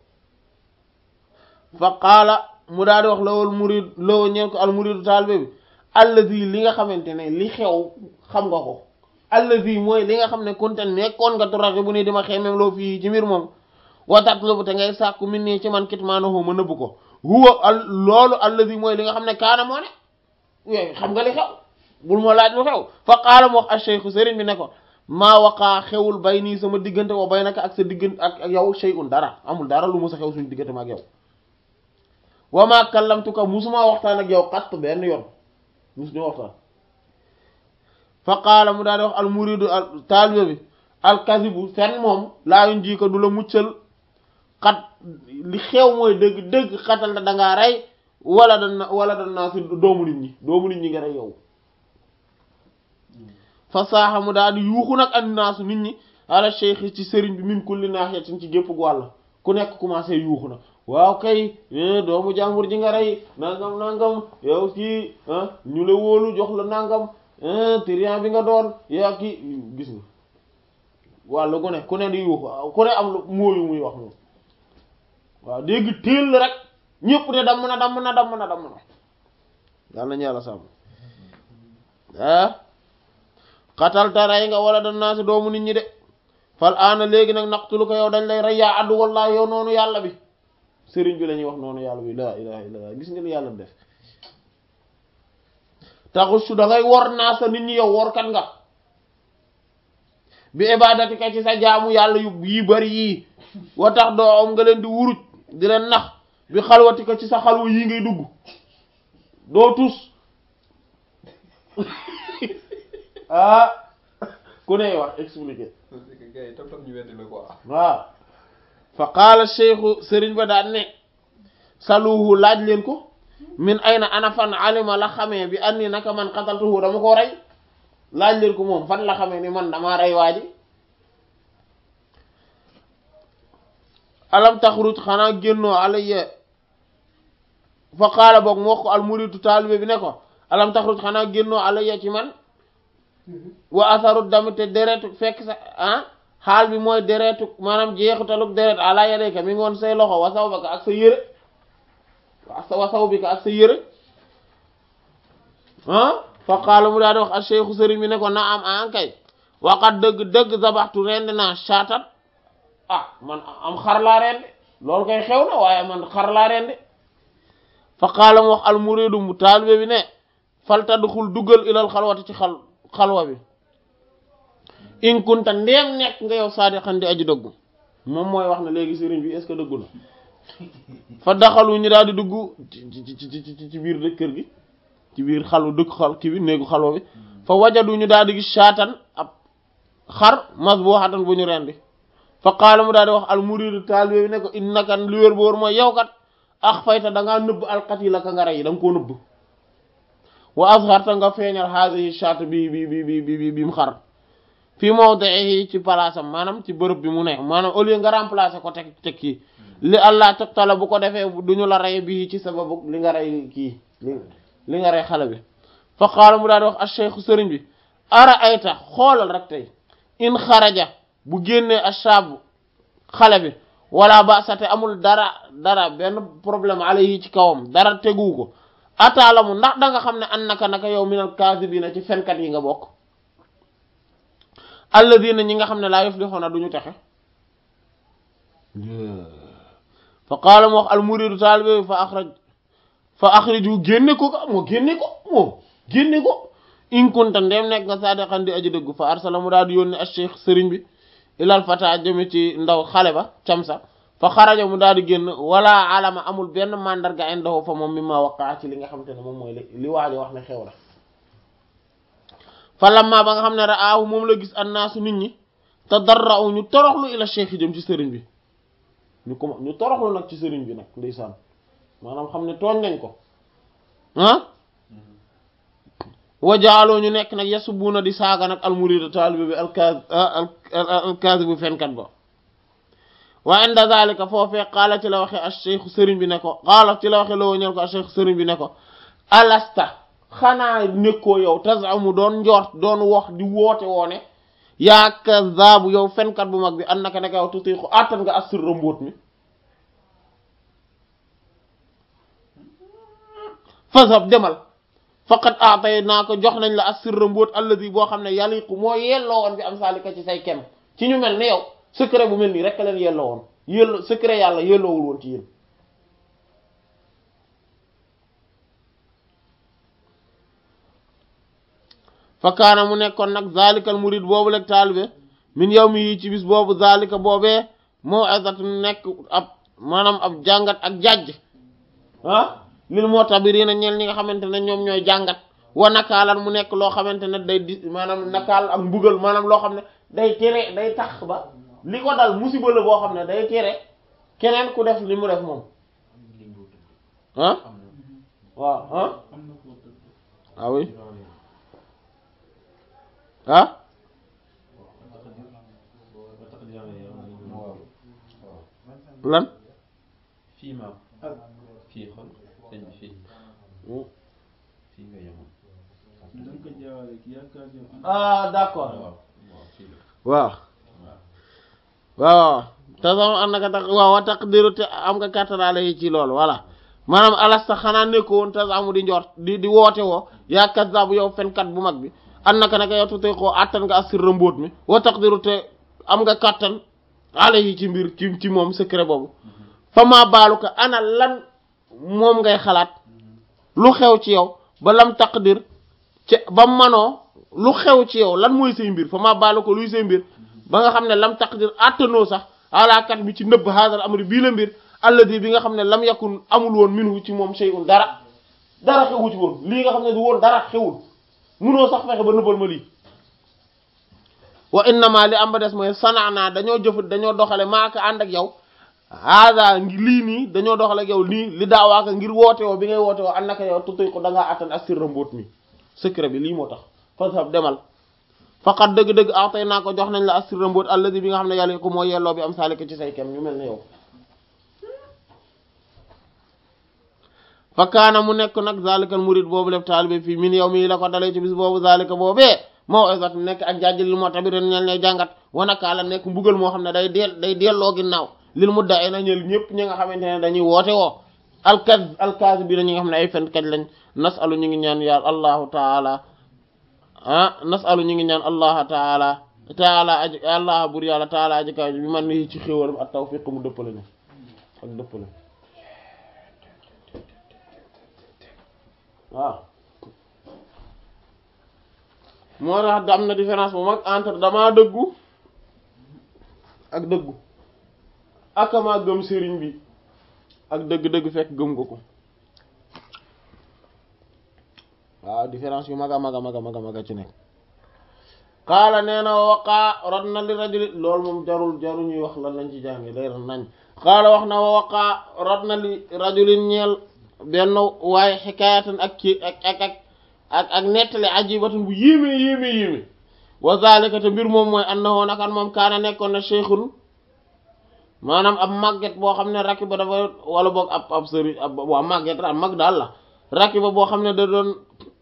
fa qaala mu daal di wax lawol murid lawo ñeen ko al muridu taalibe bi allazi li nga xamante ne li xew xam nga ko allazi mooy li nga xam ne kunte nekkoon nga turaxi bu ni dima xeemem loo fii ci mbir moom wa tatlubu te ngay sàkku min nii ci man kitmaanahu ma nëbb ko huwa al loolu allazi mooy li nga xam ne kaana moo ne yooyu xam nga li xew bul ma laaj lu xew fa qaala mu wax ash-shaykh sëriñ bi ne ko maa waqaa xewul bay nii sama diggante wa bay naka ak sa diggante ak ak yow shay'un dara amul dara lu musa xew suñu diggante ma ak yow wa maa kallamtuka musuma waxtaan ak yow xatt benn yoon musuñu waxtaan fa qaala mu daal di wax al muridu al taalibe bi al kazibu fen moom laa yuñ ji ko du la muccal xat li xew mooy dëgg dëgg xatal da dangaa rey wala da wala da naa si doomu nit ñi doomu nit ñi nga rey yow fa saaxa mu daal di yuuxu nag andi naasu nit ñi ala cheikh ci sëriñ bi min kulli naahiyatin ci gépp wàll ku nekk commencé yuuxu na waaw kay doomu jàmbur ji nga rey nangam nangam yow kii ñu la wóolu jox la nangam trian bi nga doon yaa kii gis nga wàllu ku ne ku ne di yuuxu ku ne am lu mooyu muy wax moom waaw dégg téel la rek ñëpp ne damm na damm na damm na damm na yàlla nañu yàlla sàmm ah xatal ta rey nga wala dan naa si doomu nit ñi de fal aana léegi nag naqtulu ko yow dañ lay rey yaa addu wallaahi yow noonu yàlla bi sëriñ bi la ñuy wax noonu yàlla bi laa ilaha illallah gis nga ni yàlla def taxusu da ngay wor naa sa nit ñi yow workat nga bi ibadatika ci sa jaamu yàlla yu yi bari yii wa tax doo am nga leen di wuruj di leen nax bi xalwatika ci sa xalwa yii ngay dugg doo tus ah ku ne wax expliqué gars yi tam tam ñu weddi la quoi. waaw fa qaala cheikhu sëriñ ba daan ne saluhu laaj leen ko min ayna ana fan alima la xamee bi anni naka man qataltuhu dama ko rey laaj leen ko moom fan la xamee ni man dama rey waa ji alam taxruj xanaa génnoo alayya fa qaala boog moo ko al muridu taalibe bi ne ko alam taxruj xanaa génnoo alayya ci man wa asaru dami te deretu fekk sa ah xaal bi mooy deretu maanaam jeexitaluk deret ala yadayka mi ngi woon say loxo wa sawbaka ak sa yëre wa sawbika ak sa yëre ah fa qaala mu daal di wax ak cheikhu sëriñ bi ne ko na am an kay waqat dëgg dëgg zabaxtu rend naa shaatan ah man am xar laa rendi loolu koy xew na waaye man xar laa rendi fa qaala mu wax al muridu mu taalibe bi ne fal tadxul duggal ilal xalwati ci xal xalwa bi in kunta ndeem nekk nga yow saadiqan di aji dëggu moom mooy wax na léegi sëriñ bi est-ce que dëggu na fa daxalu ñu daal di dugg ci ci ci ci biir dëkk kër gi ci biir xalu dëkk xal kii bi néegu xalwa bi fa wajadu ñu daal di gis shaatan ab xar masbuhatan bu ñu rendi fa qaala mu daal di wax al muridu taalibe bi ne ko innaka lu wér boor mooy yow kat ax fayta da ngaa nëbb alqatila ka nga rey da nga koo nëbb wa azharta nga feeñal haadihi shaat bi bi bi bi bi bi mu xar fii mawdihi ci palaasam maanaam ci bërëb bi mu ne maanaam au lieu nga remplacer ko teg teg kii li allah taqtala bu ko defee duñu la rey bii ci sababu li nga rey kii li nga rey xale bi fa qaala mu daal di wax acheikhu sëriñ bi ara ayta xoolal rek tey in xaraja bu génnee ashaabu xale bi wala ba sate amul dara dara benn problème alayhi ci kawam dara teguwu ko ataalamu ndax da nga xam ne an naka naka yow minal kaasibiina ci fenkat yi nga bokk alladina ñi nga xam ne laa yuflixuuna duñu texe fa qaala mu wax almuridu taalibe fa axraj fa axriju génne ko ka moo génne ko moom génne ko in kunta ndem nekk nga saadiqan di aji dëgg fa arsala mu daal di yónni acheikh sëriñ bi ilal fata jëme ci ndaw xale ba camsa fa xaraja mu daal di génn wala alama amul benn mandarga indahu fa moom mi ma waqaa ci li nga xamante ne moom mooy li waajo wax ne xew la fa lamma ba nga xam ne raahu moom la gis annaasu nit ñi te darra'u ñu toroxlu ila cheikh yi jëm ci sëriñ bi ñu ko ñu toroxlu nag ci sëriñ bi nag ndeysaan maanaam xam ne tooñ nañ ko ah wajaaloo ñu nekk nag yasubuuna di saaga nag almurida taalibe bi alkaas alkaasi bu fenkat ba wa inda zalika foofee qaala ci la waxe al cheikh sëriñ bi ne ko qaala ci la waxe loo ñel ko al cheikh sëriñ bi ne ko alasta xanaa nekkoo yow tasamu doon njort doon wax di woote woone yaa kazaabu yow fenkat bu mag bi an naka neka yow tutiiku attan nga assirra mbóot mi fasab demal faqat aatay naa ko jox nañ la assirra mbóot alladi boo xam ne yaliqu moo yelloo woon bi am saalika ci say kem ci ñu mel ni yow secret bu mel nii rek leen yelloo woon yello secret yàlla yelloowul woon ci yéen fa kaana mu nekkoon nag zalikal murid boobu lek taalibe min yow mi yi ci bis boobu zalika boobee moo azat nekk ab maanaam ab jàngat ak jajj ah lil moo tabirina ñeel ñi nga xamante ne ñoom ñooy jàngat wa nakaalan mu nekk loo xamante ne day di maanaam nakaal ak mbugal maanaam loo xam ne day tere day tax ba li ko dal musiba la boo xam ne day tere keneen ku def li mu def moom ah waaw ah ah oui ah lan fii ma fii xol sëñ bi fii fii nga yemoon ah d'accord waaw waaw fii la waaw waaw waaw te sama am naka tax waaw wa taqdiru te am nga kàttanaale yi ci loolu voilà maanaam alasta xanaa nekko woon te amu di njort di di woote woo yaa kazzaabu yow fenkat bu mag bi an naka naka yow tutee koo attan nga assirra mbóot mi wa taqdiru te am nga kàttan ale yi ci mbir ci ci moom secret boobu fa maa baalu ko ana lan moom ngay xalaat lu xew ci yow ba lam taqdir ci ba manoo lu xew ci yow lan mooy say mbir fa maa baalu ko luy say mbir ba nga xam ne lam taqdir attanoo sax alaakat bi ci nëbb haadal amri bii la mbir alladi bi nga xam ne lam yakun amul woon minhu ci moom shay'un dara dara xewu ci woon lii nga xam ne du woon dara xewul munoo sax fexe ba nëbbal ma lii wa innama li am ba des mooy sanaanaa dañoo jëf dañoo doxale maaka ànd ak yow haada ngi lii nii dañoo doxale ak yow lii li daawaaka ngir woote woo bi ngay woote woo ànd naka yow tutuy ko da ngaa attan ak sirra mbóot mi secret bi lii moo tax fasab demal faqat dëgg-dëgg atay naa ko jox nañ la assirra mbóot alladi bi nga xam ne yàlla ko moo yelloo bi am saalika ci say kem ñu mel ne yow fa kaana mu nekk nag zalikal murid boobu lef taalibe fii min yow mii la ko dalee ci bis boobu zalika boobee moo isat nekk ak jàjj lil moo tabir ñel ne jàngat wanaka la nekk mbugal moo xam ne day deel day delloo ginnaaw lil mudda ay na ñël ñëpp ñi nga xamante ne dañuy woote woo alkaz alkaz bi na ñi nga xam ne ay fenkat lañ nasalu ñu ngi ñaan yàlla allahu taala ah nasalu ñu ngi ñaan allah taala taala aj allah bur yàlla taala aji kaw bi man ni ci xéwalam ak tawfiq mu dëppale ne ak dëppale waaw moo tax am na différence bu mag entre damaa dëggu ak dëggu akamaa gëm sëriñ bi ak dëgg-dëgg fekk gëm nga ko waaw différence yu mag a mag a mag a mag a mag a ci nekk xaala nee na waqaa rot na li rajuli loolu moom jarul jarul ñuy wax lan lañ ci jànge leer nañ xaala wax na waqaa rot na li rajulin ñeel benn waaye xikaayatan ak ci ak ak ak ak ak nettali ajibatun bu yéeme yéeme yéeme wa zalika te mbir moom mooy annahu nakan moom kaana nekkoon na cheikhun maanaam ab màgget boo xam ne rakki ba dafa wala boog ab ab sëri ab waa màgget ab mag daal la rakki ba boo xam ne da doon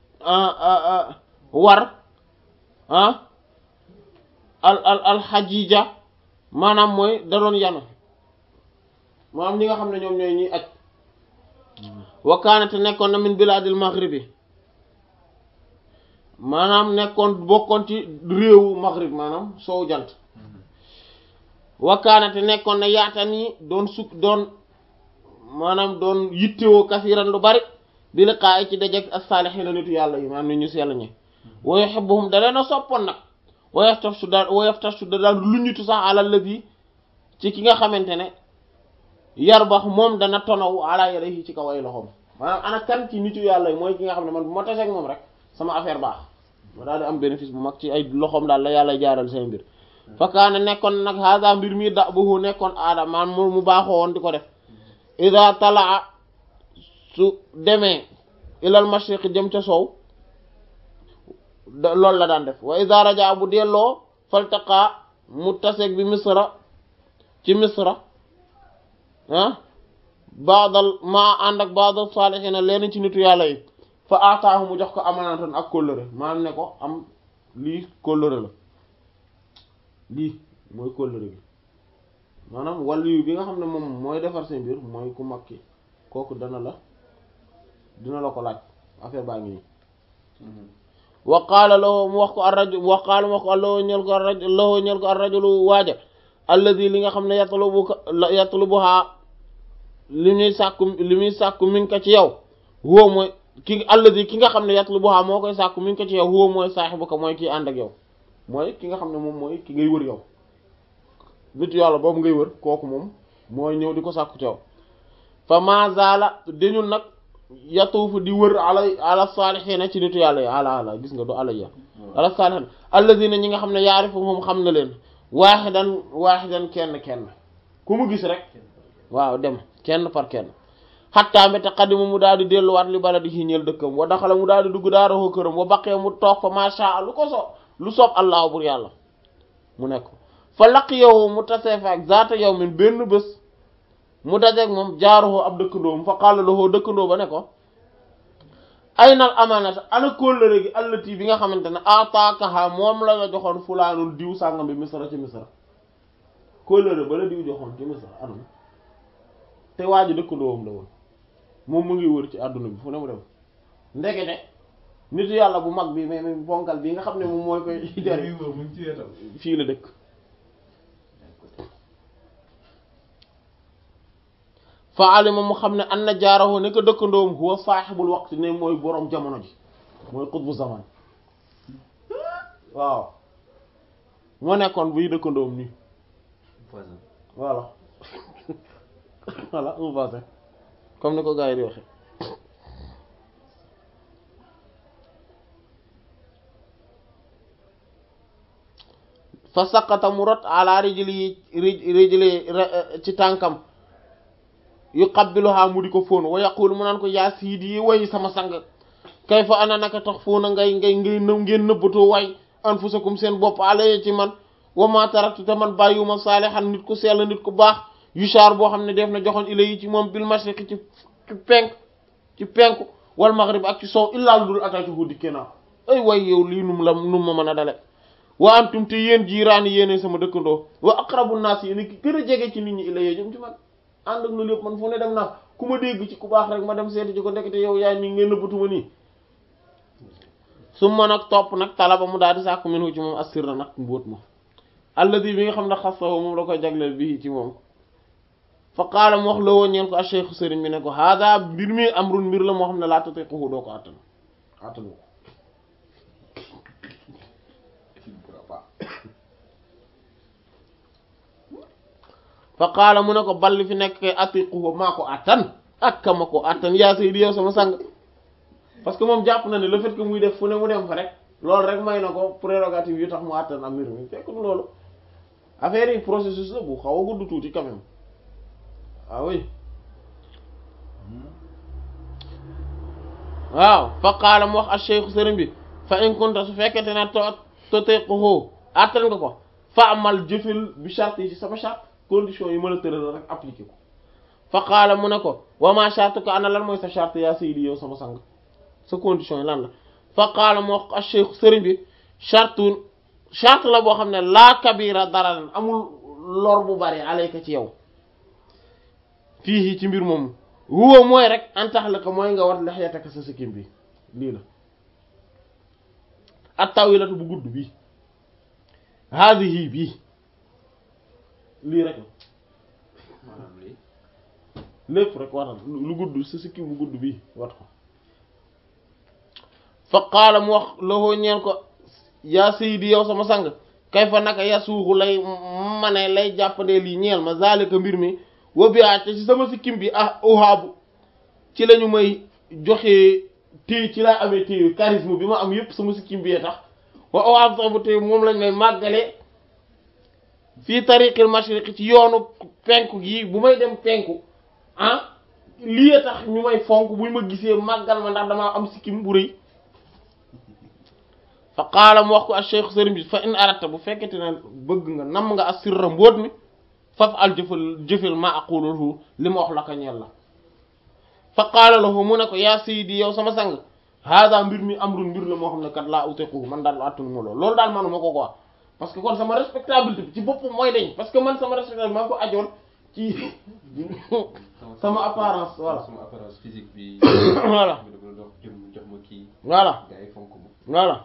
war ah al al al xajija maanaam mooy da doon yanu maanaam ñi nga xam ne ñoom ñooy ñuy aj wa kaana te nekkoon na min bilaadil maghribi maanaam nekkoon bokkoon ci réewu maghrib maanaam soow jant wa kaana te nekkoon na yaatan yi doon sukk doon maanaam doon yittewoo kasiran lu bari bi liqaa'i ci dajeg as-saalihiina nitu yàlla yi maanaam ni ñu sell ñi wa yuhibbuhum da leen a soppoon nag wa yaftashu da wa yaftashu da daan lu ñutu sax alal la bi ci ki nga xamante ne yar bax moom dana tonaw ala yadayhi ci kaw ay loxoom maanaam ana kan ci nitu yàlla yi mooy ki nga xam ne man bu ma taseeg moom rek sama affaire baax ma daal di am bénéfice bu mag ci ay loxoom daal la yàlla jaaral seen mbir fakkaane nekkoon nag hada mbir mi da buhu nekkoon aada man mu baaxoo woon di ko def ida talaa su demee ilal mashriq jëm ca sow loolu la daan def wa iza raja bu delloo faltaqa mu taseeg bi misra ci misra ah baadal maa ànd ak baadal saalihiina leen ci nitu yàlla yi fa ataahu mu jox ko amanatan ak kóllëre maanaam ne ko am lii kóllëre la lii mooy kóllëre bi maanaam wàllu bi nga xam ne moom mooy defar seen mbir mooy ku mag ki kooku dana la dina la ko laaj affaire baa ngi nii wa qaala lahu mu wax ko ar-rajul wa qaala mu wax ko lahu ñel ko ar-rajul lahu ñel ko ar-rajulu waaja alladi li nga xam ne yatlubu yatlubuha li muy sàkku li muy sàkku mi ngi ko ci yow huwa mooy ki alladi ki nga xam ne yatlubuha moo koy sàkku mi ngi ko ci yow huwa mooy saahibuka mooy kii ànd ak yow mooy ki nga xam ne moom mooy ki ngay wër yow nit yàlla boobu ngay wër kooku moom mooy ñëw di ko sàkku ci yow fa mazala dañul nag yatuufu di wër ala ala saalihiina ci nitu yàlla yi ala ala gis nga du ala ya ala saalihiina alladina ñi nga xam ne yaarifu moom xam na leen waaxidan waaxidan kenn kenn ku mu gis rek waaw dem kenn par kenn xattaa mbéte xadima mu daal di delluwaat li bala di xiñeel dëkkam wa daxala mu daal di dugg daaroo këram wa baqee mu toog fa masha lu ko so lu soob allah bur yàlla mu nekk fa laq yow mu tasee fa ak zaata yow min benn bés mu dajeeg moom jaaruxoo ab dëkkandoom fa qaala lahu dëkkandoo ba ne ko ay nal amanata ana kóllëre gi allati bi nga xamante ne ataakaha moom la la joxoon fulaanul diw sàngam bi misra ci misra kóllëre ba la diw joxoon ci misra anam te waa ji dëkkandoom la woon moom mu ngi wër ci àdduna bi fu ne mu dem ndekete nitu yàlla bu mag bi mais mais bonkal bi nga xam ne moom mooy koy jari fii la dëkk fa alima mu xam ne an na jaarahu ne ko dëkkandoom huwa saaxibul waqti ne mooy boroom jamono ji mooy xutbu zaman waaw moo nekkoon buy dëkkandoom nii voilà voilà un voisin comme ni ko gars yi di waxe fa saqata mu rot ala rijli rijli ci tànkam yu qabbiluha mu di ko fóon wa yaqulu mu naan ko yaa siidi way sama sang kay fa ana naka tax fóona ngay ngay ngay nëw ngeen nëbbatoo way anfusakum seen bopp alaye ci man wa ma taraktu te man bàyyiwuma saalihan nit ku sell nit ku baax yushar boo xam ne def na joxoon ila yi ci moom bil mashriqi ci ci penk ci penku wal maghrib ak ci sow illaa lu dul atatuhu dikkee naa ay way yow lii num la num ma mën a dale wa antum te yéen jiiraani yéene sama dëkkandoo wa aqrabu naas yéen ki gën a jege ci nit ñi ila yee jëm ci man ànd ak loolu yëpp man fu ne dem naa ku ma dégg ci ku baax rek ma dem seeti ci ko ndekete yow yaay nii ngeen nëbbatuma nii su ma nag topp nag talaba mu daal di sàkku minhu ci moom assirra nag mbóot ma alladi bi nga xam ne xasawo moom la koy jagleel bii ci moom fa qaala mu wax la woo ñeen ko a cheikhu sëriñ bi ne ko hada mbir mi amrun mbir la moo xam ne laa tutiquhu doo ko attan attanu ko fa qaala mu ne ko balli fi nekk kay atiquhu maa ko attan ak ka ma ko attan yaa saydi yow sama sang parce que moom jàpp na ne le fait que muy def fu ne mu dem fa rek loolu rek may na ko prérogative yu tax mu attan am mbir mi fekk du loolu affaire yi processus la bu xaw a gudd tuuti quand même ah oui waaw fa qaala mu wax ak cheikhu sëriñ bi fa in kunta su fekkente ne to toteqohoo attan nga ko fa amal jëfil bi charte yi ci sama charte condition yi mën a tëral rek appliqué ko fa qaala mu ne ko wa ma charte ko ana lan mooy sa charte yaa saydi yow sama sang sa condition yi lan la fa qaala mu wax ak cheikhu sëriñ bi charte charte la boo xam ne laa kabira dara leen amul lor bu bari alayka ci yow fii ci mbir moomu huwa mooy rek antax la ko mooy nga wat lexyataka sa sikkim bi lii la at tawilatu bu gudd bii haadihi bii lii rek la maanaam lii lépp rek watal lu gudd sa sikkim bu gudd bii wat ko fa qaala mu wax loxoo ñeel ko yaa sayidi yow sama sang kay fa naka yasuuxu lay mane lay jàppandee lii ñeel ma zalika mbir mi wa bi te ci sama sikkim bi ah ohaabu ci lañu may joxe téy ci laa amee téyu charisme bi ma am yépp sama sikkim bi tax wa ohaabu sax bu téy moom lañ may màggale fii tariqil mashriqi ci yoonu penku gi bu may dem penku ah lii tax ñu may fonk buñ ma gisee màggal ma ndax damaa am sikkim bu rëy fa qaala mu wax ko ak cheikh sëriñ bi fa in aratta bu fekkete ne bëgg nga nam nga assirra mbóot mi faf al jëfal jëfal ma aquluhu li ma wax la ko ñeel la fa qaala lahu mu ne ko yaa sayyidi yow sama sang hada mbir mi amrun mbir la moo xam ne kat laa utiqu man daal attunu ma loolu loolu daal manuma ko quoi parce que kon sama respectabilité bi ci bopp mooy dañ parce que man sama respectabilité maa ngi ko ajoon ci sama apparence voilà sama apparence physique bi. voilà bi da dox jëm jox ma kii. voilà gars yi fonk ma. voilà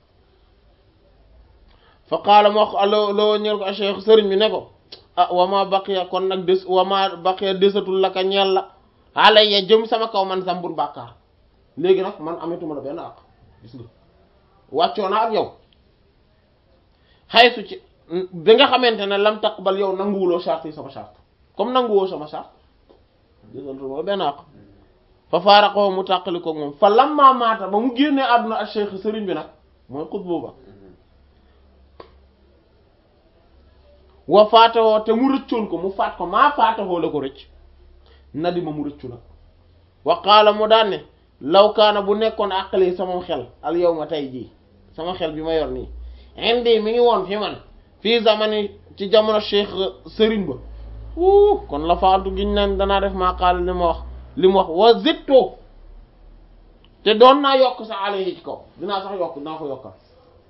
fa qaala ma wax ko allo loo ñeel ko a cheikh sëriñ bi ne ko ah wama baqiya kon nag des wama baqiya desatul la ka ñeel la alayya jëm sama kaw man sambul bàkkaar léegi nag man ametuma la benn àq gis nga wàccoo na ak yow xaysu ci bi nga xamante ne lam taqbal yow nanguwuloo charte yi sama charte comme nanguwoo sama charte desatuma la benn àq fa faaraqoo mu tàqali ko moom fa lamma maata ba mu génnee àdduna ak cheikh sëriñ bi nag mooy xutbu ba wa faatawoo te mu rëccoon ko mu faat ko maa faatawoo la ko rëcc nadi ma mu rëccu nag wa qaala mu daan ne law kaana bu nekkoon àqali sama xel al yow ma tey jii sama xel bi ma yor nii indi mi ngi woon fi man fii zamani ci jamono cheikh sëriñ ba wuu kon la faaltu giñ naan danaa def maa qaala li ma wax li mu wax wa zitto te doon naa yokk sa alayhi ci kaw dinaa sax yokk dinaa ko yokkal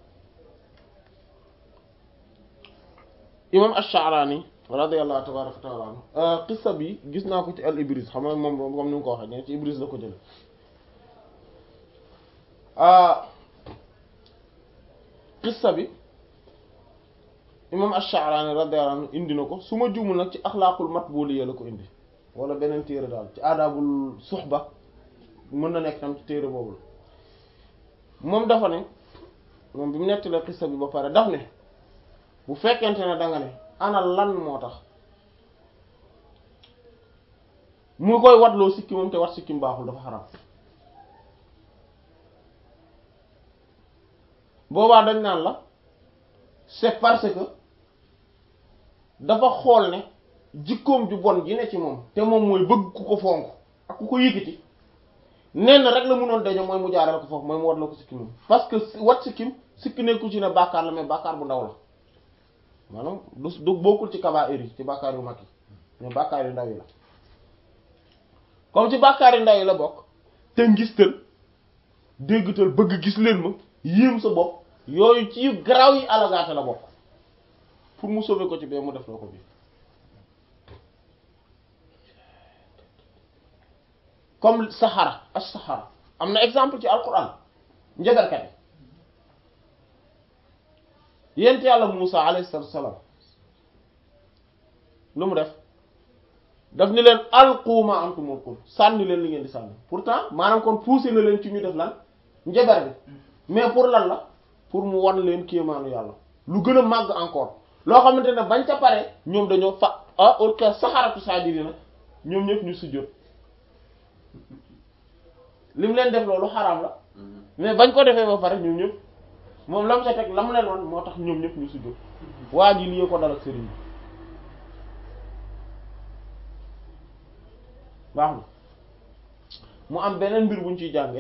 imam ash-Sha'rani radiyallahu tabaraka wa ta'ala anhu qissa bi gis naa ko ci al Ibris xam nga moom comme ni nga ko waxee ne ci Ibris la ko jële qissa bi imam ash-Sha'rani radiyallahu anhu indi na ko su ma juumul nag ci axlaaqul matbuliya la ko indi wala beneen téere daal ci aadaabul suxba mën na nekk tam ci téere boobu la moom dafa ne moom bi mu nettalee qissa bi ba pare daf ne bu fekkente ne danga ne ana lan moo tax mu koy watloo sikki moom te wat sikkim baaxul dafa xaram boobaa dañ naan la c'est parce que dafa xool ne jikkoom ju bon ji ne ci moom te moom mooy bëgg ku ko fonk ak ku ko yëkkati nenn rek la munoon dañoo mooy mu jaarale ko foofu mooy mu watloo ko sikkim moom parce que wat sikkim sikki nekku ci ne bàkkaar la mais bàkkaar bu ndaw la maanaam du du bokkul ci kabaa'ir yi ci bàkkaar yu mag yi mais bàkkaar yu ndaw yi la comme ci bàkkaar yu ndaw yi la bokk te ngistal déggtal bëgg gis leen ma yéem sa bopp yooyu ci yu garaaw yi alagaate la bokk pour mu sauver ko ci bee mu def loo ko bi comme saxara as saxara am na exemple ci alquran njabarkat yi yent yàlla Muusa alayhi salaatu salaam lu mu def daf ni leen alqu ma antum mulqun sànni leen li ngeen di sànni pourtant maanaam kon poussé na leen ci ñu def lan njabar bi mais pour lan la pour mu wan leen kéemaanu yàlla lu gën a màgg encore loo xamante ne bañ ca pare ñoom dañoo fa ah ulqa saxaratu saajidina ñoom ñëpp ñu sujjóot li mu leen def loolu xaraam la mais bañ ko defee ba pare ñoom ñëpp moom lam sa teg lam leen wan moo tax ñoom ñëpp ñu sujjóot waa ji lii ko dal ak sëriñ bi baax na mu am beneen mbir buñ ciy jànge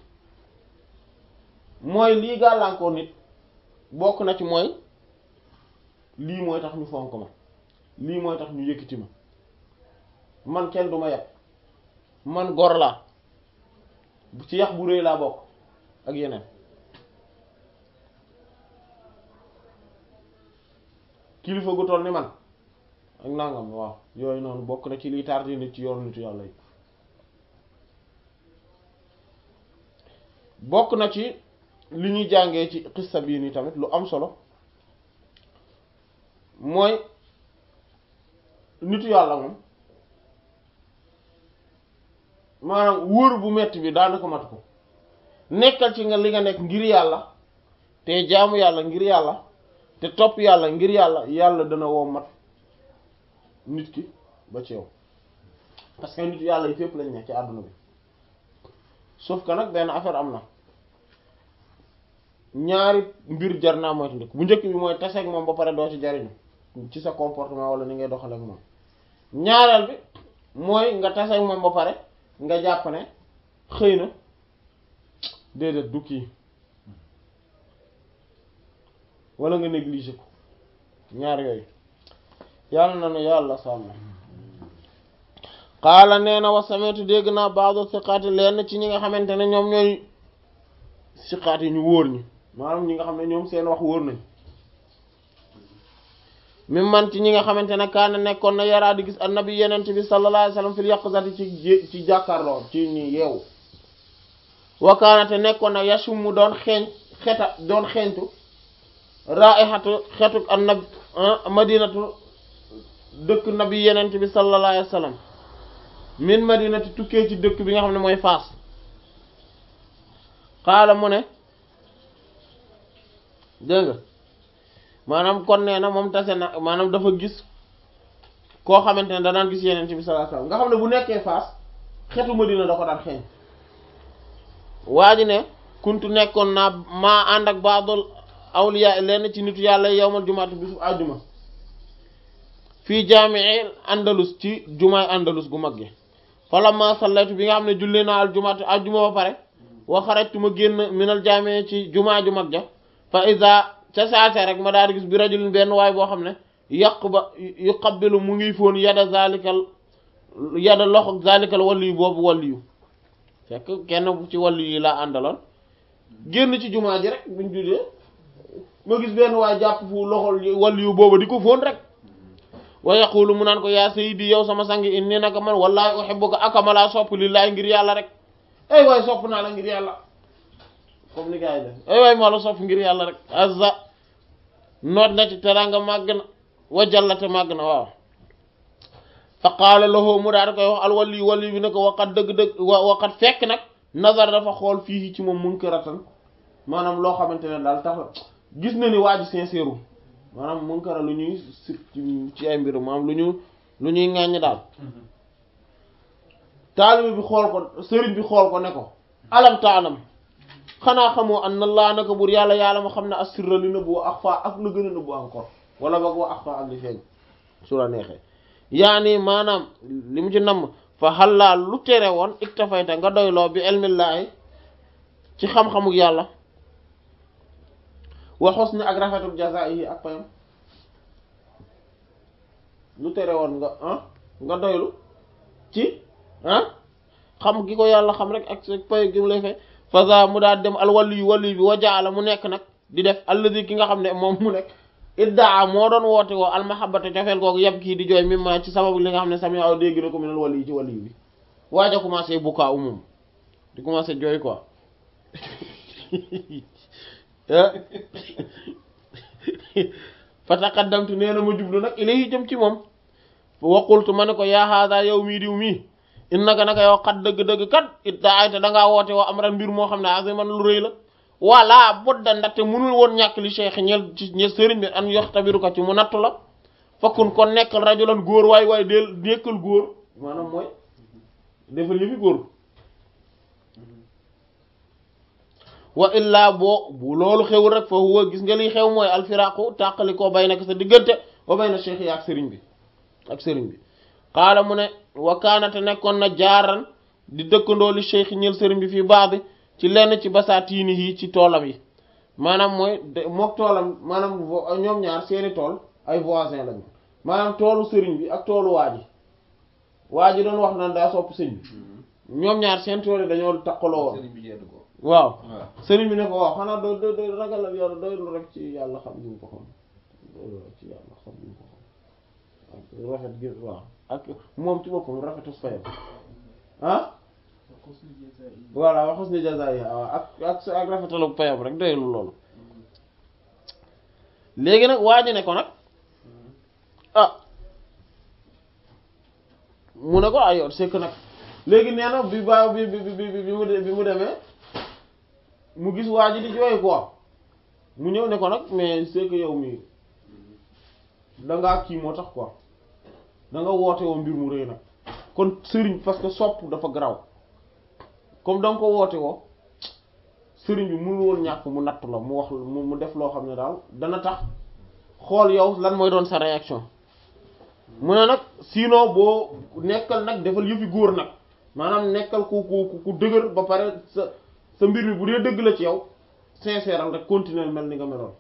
mooy lii gàllankoor nit bokk na ci mooy lii mooy tax ñu fonk ma lii mooy tax ñu yëkkati ma man kenn du ma yàpp man gor laa ci yax bu rëy laa bokk ak yeneen kilifa gu toll ni man ak nangam waaw yooyu noonu bokk na ci liy tardé nit ci yoonu nitu yàlla yi bokk na ci li ñuy jàngee ci xissa bii nii tamit lu am solo mooy nitu yàlla moom maanaam wóor bu metti bi daanaka matu ko nekkal ci nga li nga nekk ngir yàlla te jaamu yàlla ngir yàlla te topp yàlla ngir yàlla yàlla dana woo mat nit ki ba ci yow parce que nit yàlla yi fépp lañ ne ci àdduna bi sauf que nag benn affaire am na ñaari mbir jar naa moytu ndëkk bu njëkk bi mooy taseeg moom ba pare doo ci jariñu ci sa comportement wala ni ngay doxale ak moom ñaareel bi mooy nga tase ak moom ba pare nga jàpp ne xëy na déedéet du kii wala nga négliger ko ñaar yooyu yàlla na nu yàlla sàmm xaala nee na wa sametu dégg naa baado siqaati lenn ci ñi nga xamante ne ñoom ñooy siqaat yi ñu wóor ñi maanaam ñi nga xam ne ñoom seen wax wóor nañ mi man ci ñi nga xamante ne kaana nekkoon na yaraa di gis annabi yenent bi sallallahu alayhi wasallam fil yaqzati ci ci jàkkaarloo ci ñi yeewu wa kaana te nekkoon na yasum mu doon xeeñ xeta doon xeeñtu raihatu xetuk annabi madinatu dëkk nabi yenent bi sallallahu alayhi wasallam min madinati tukkee ci dëkk bi nga xam ne mooy Faas xaala mu ne dégg nga maanaam kon nee na moom tase na maanaam dafa gis koo xamante ne danaan gis yeneen bi sallallahu alayhi wasallam nga xam ne bu nekkee Faas xetu Madina da ko daan xeeñ waa ji ne kuntu nekkoon naa maa ànd ak baadul awliya lenn ci nitu yàlla yowmal jumaatu bisu àjjuma fii jaamii andalus ci jumaay andalus gu mag gi falamma sallaytu bi nga xam ne julli naa al jumaatu àjjuma ba pare wa xarajtu ma génn minal jaamii ci jumaa ju mag ja fa iza ca saase rek ma daal di gis bi rajulin benn waay boo xam ne yàq ba yu qabbilu mu ngi foon yada zalikal yada loxo zalikal waliyu boobu waliyu fekk kenn ci waliyu yi laa àndaloon génn ci jumaa ji rek buñ juddee ma gis benn waay jàpp fu loxol waliyu boobu di ko foon rek wa yaqulu mu naan ko yaa sayyidi yow sama sangi inni naka man wallahi uhibbuka akama laa sopp lillahi ngir yàlla rek ay waay sopp naa la ngir yàlla comme ni gars yi def ay waay maa la sopp ngir yàlla rek azza noot na ci teranga màgg na wa jallate màgg na waaw fa qaala lahu mu daal di koy wax al wali wali bi ne ko waqat dëgg-dëgg waqat fekk nag nazar dafa xool fii ci moom munkaratan maanaam loo xamante ne daal tax gis na ni waa ji sincère maanaam munkara lu ñuy sir ci ay mbirum maanaam lu ñu lu ñuy ŋàññ daal taalibe bi xool ko sëriñ bi xool ko ne ko alam taalam xanaa xamoo an na laa naka bur yàlla yàlla ma xam ne assirra li nëbbu wa axfa ak lu gën a nëbbu encore wala boog wa axfa ak li feeñ su la neexee yaani maanaam li mu ci namm fa xallaa lu tere woon iktafayta nga doyloo bi elmillaahi ci xam-xamuk yàlla wa husni ak rafetuk jazaa'ihi ak payam lu tere woon nga ah nga doylu ci ah xam gi ko yàlla xam rek ak pay gi mu lay fay faza mu daal dem al wali yu wali bi wajaala mu nekk nag di def alladi ki nga xam ne moom mu nekk iddaa moo doon woote woo almahabata cofeel googu yab kii di jooy mi ma ci sababu li nga xam ne sami aw dégg na ko minal wali yi ci wali bi waaj a commencé bukkaa umum di commencé jooy quoi fa taqaddamtu nee na ma jublu nag ilayhi jëm ci moom waqultu ma ne ko yaa haadaa yow mii diw mii innaka naka yow xat dëgg-dëgg kat it daa ay te dangaa woote woo am ran mbir moo xam ne aziman lu rëy la walla budda ndaxte munul woon ñàkk li cheikh ñel ci ñel sëriñ bi an yox tabiru ko ci mu nattu la fakkun kon nekkal rajulan góor waay waay del nekkal góor maanaam mooy defal yëfi góor wa illaa boo bu loolu xewul rek fa huwa gis nga liy xew mooy alfiraqu tàqali koo bay nag sa diggante wa bay na cheikh yi ak sëriñ bi ak sëriñ bi xaala mu ne wa kaanate nekkoon na jaaran di dëkkandoo li cheikh ñël sëriñ bi fii baax bi ci lenn ci basaatiini yi ci toolam yi maanaam mooy mook toolam maanaam ñoom ñaar seeni tool ay voisin lañu maanaam toolu sëriñ bi ak toolu waa ji waa ji doon wax naan daa sopp sëñ bi ñoom ñaar seen tool yi dañoo takkaloo woon sëriñ bi jedd ko waaw waaw sëriñ bi ne ko waaw xanaa doo doo doo ragalal yàlla doylu rek ci yàlla xam ñu ko xam doylu rek ci yàlla xam ñu ko xam ak rafet gi waaw ak moom ci boppam rafetu fayam ah voilà waxus ni jaza yi waaw ak ak ak rafetalu payam rek doylu loolu léegi nag waa ji ne ko nag ah mu ne ko ay yoon c'est que nag léegi nee na bi ba bi bi bi bi mu de- bi mu demee mu gis waa ji di jooy quoi mu ñëw ne ko nag mais c'est que yow mi dangaa kii moo tax quoi da nga woote woo mbir mu rëy nag kon sëriñ parce que sopp dafa garaw comme da nga ko woote woo sëriñ bi mënul woon ñàkk mu natt la mu wax mu mu def loo xam ne daal dana tax xool yow lan mooy doon sa réaction mu ne nag sinon boo nekkal nag defal yëfi góor nag maanaam nekkal ku ku ku dëgër ba pare sa sa mbir mi bu dee dëgg la ci yow sincère rek continuer mel ni nga meloon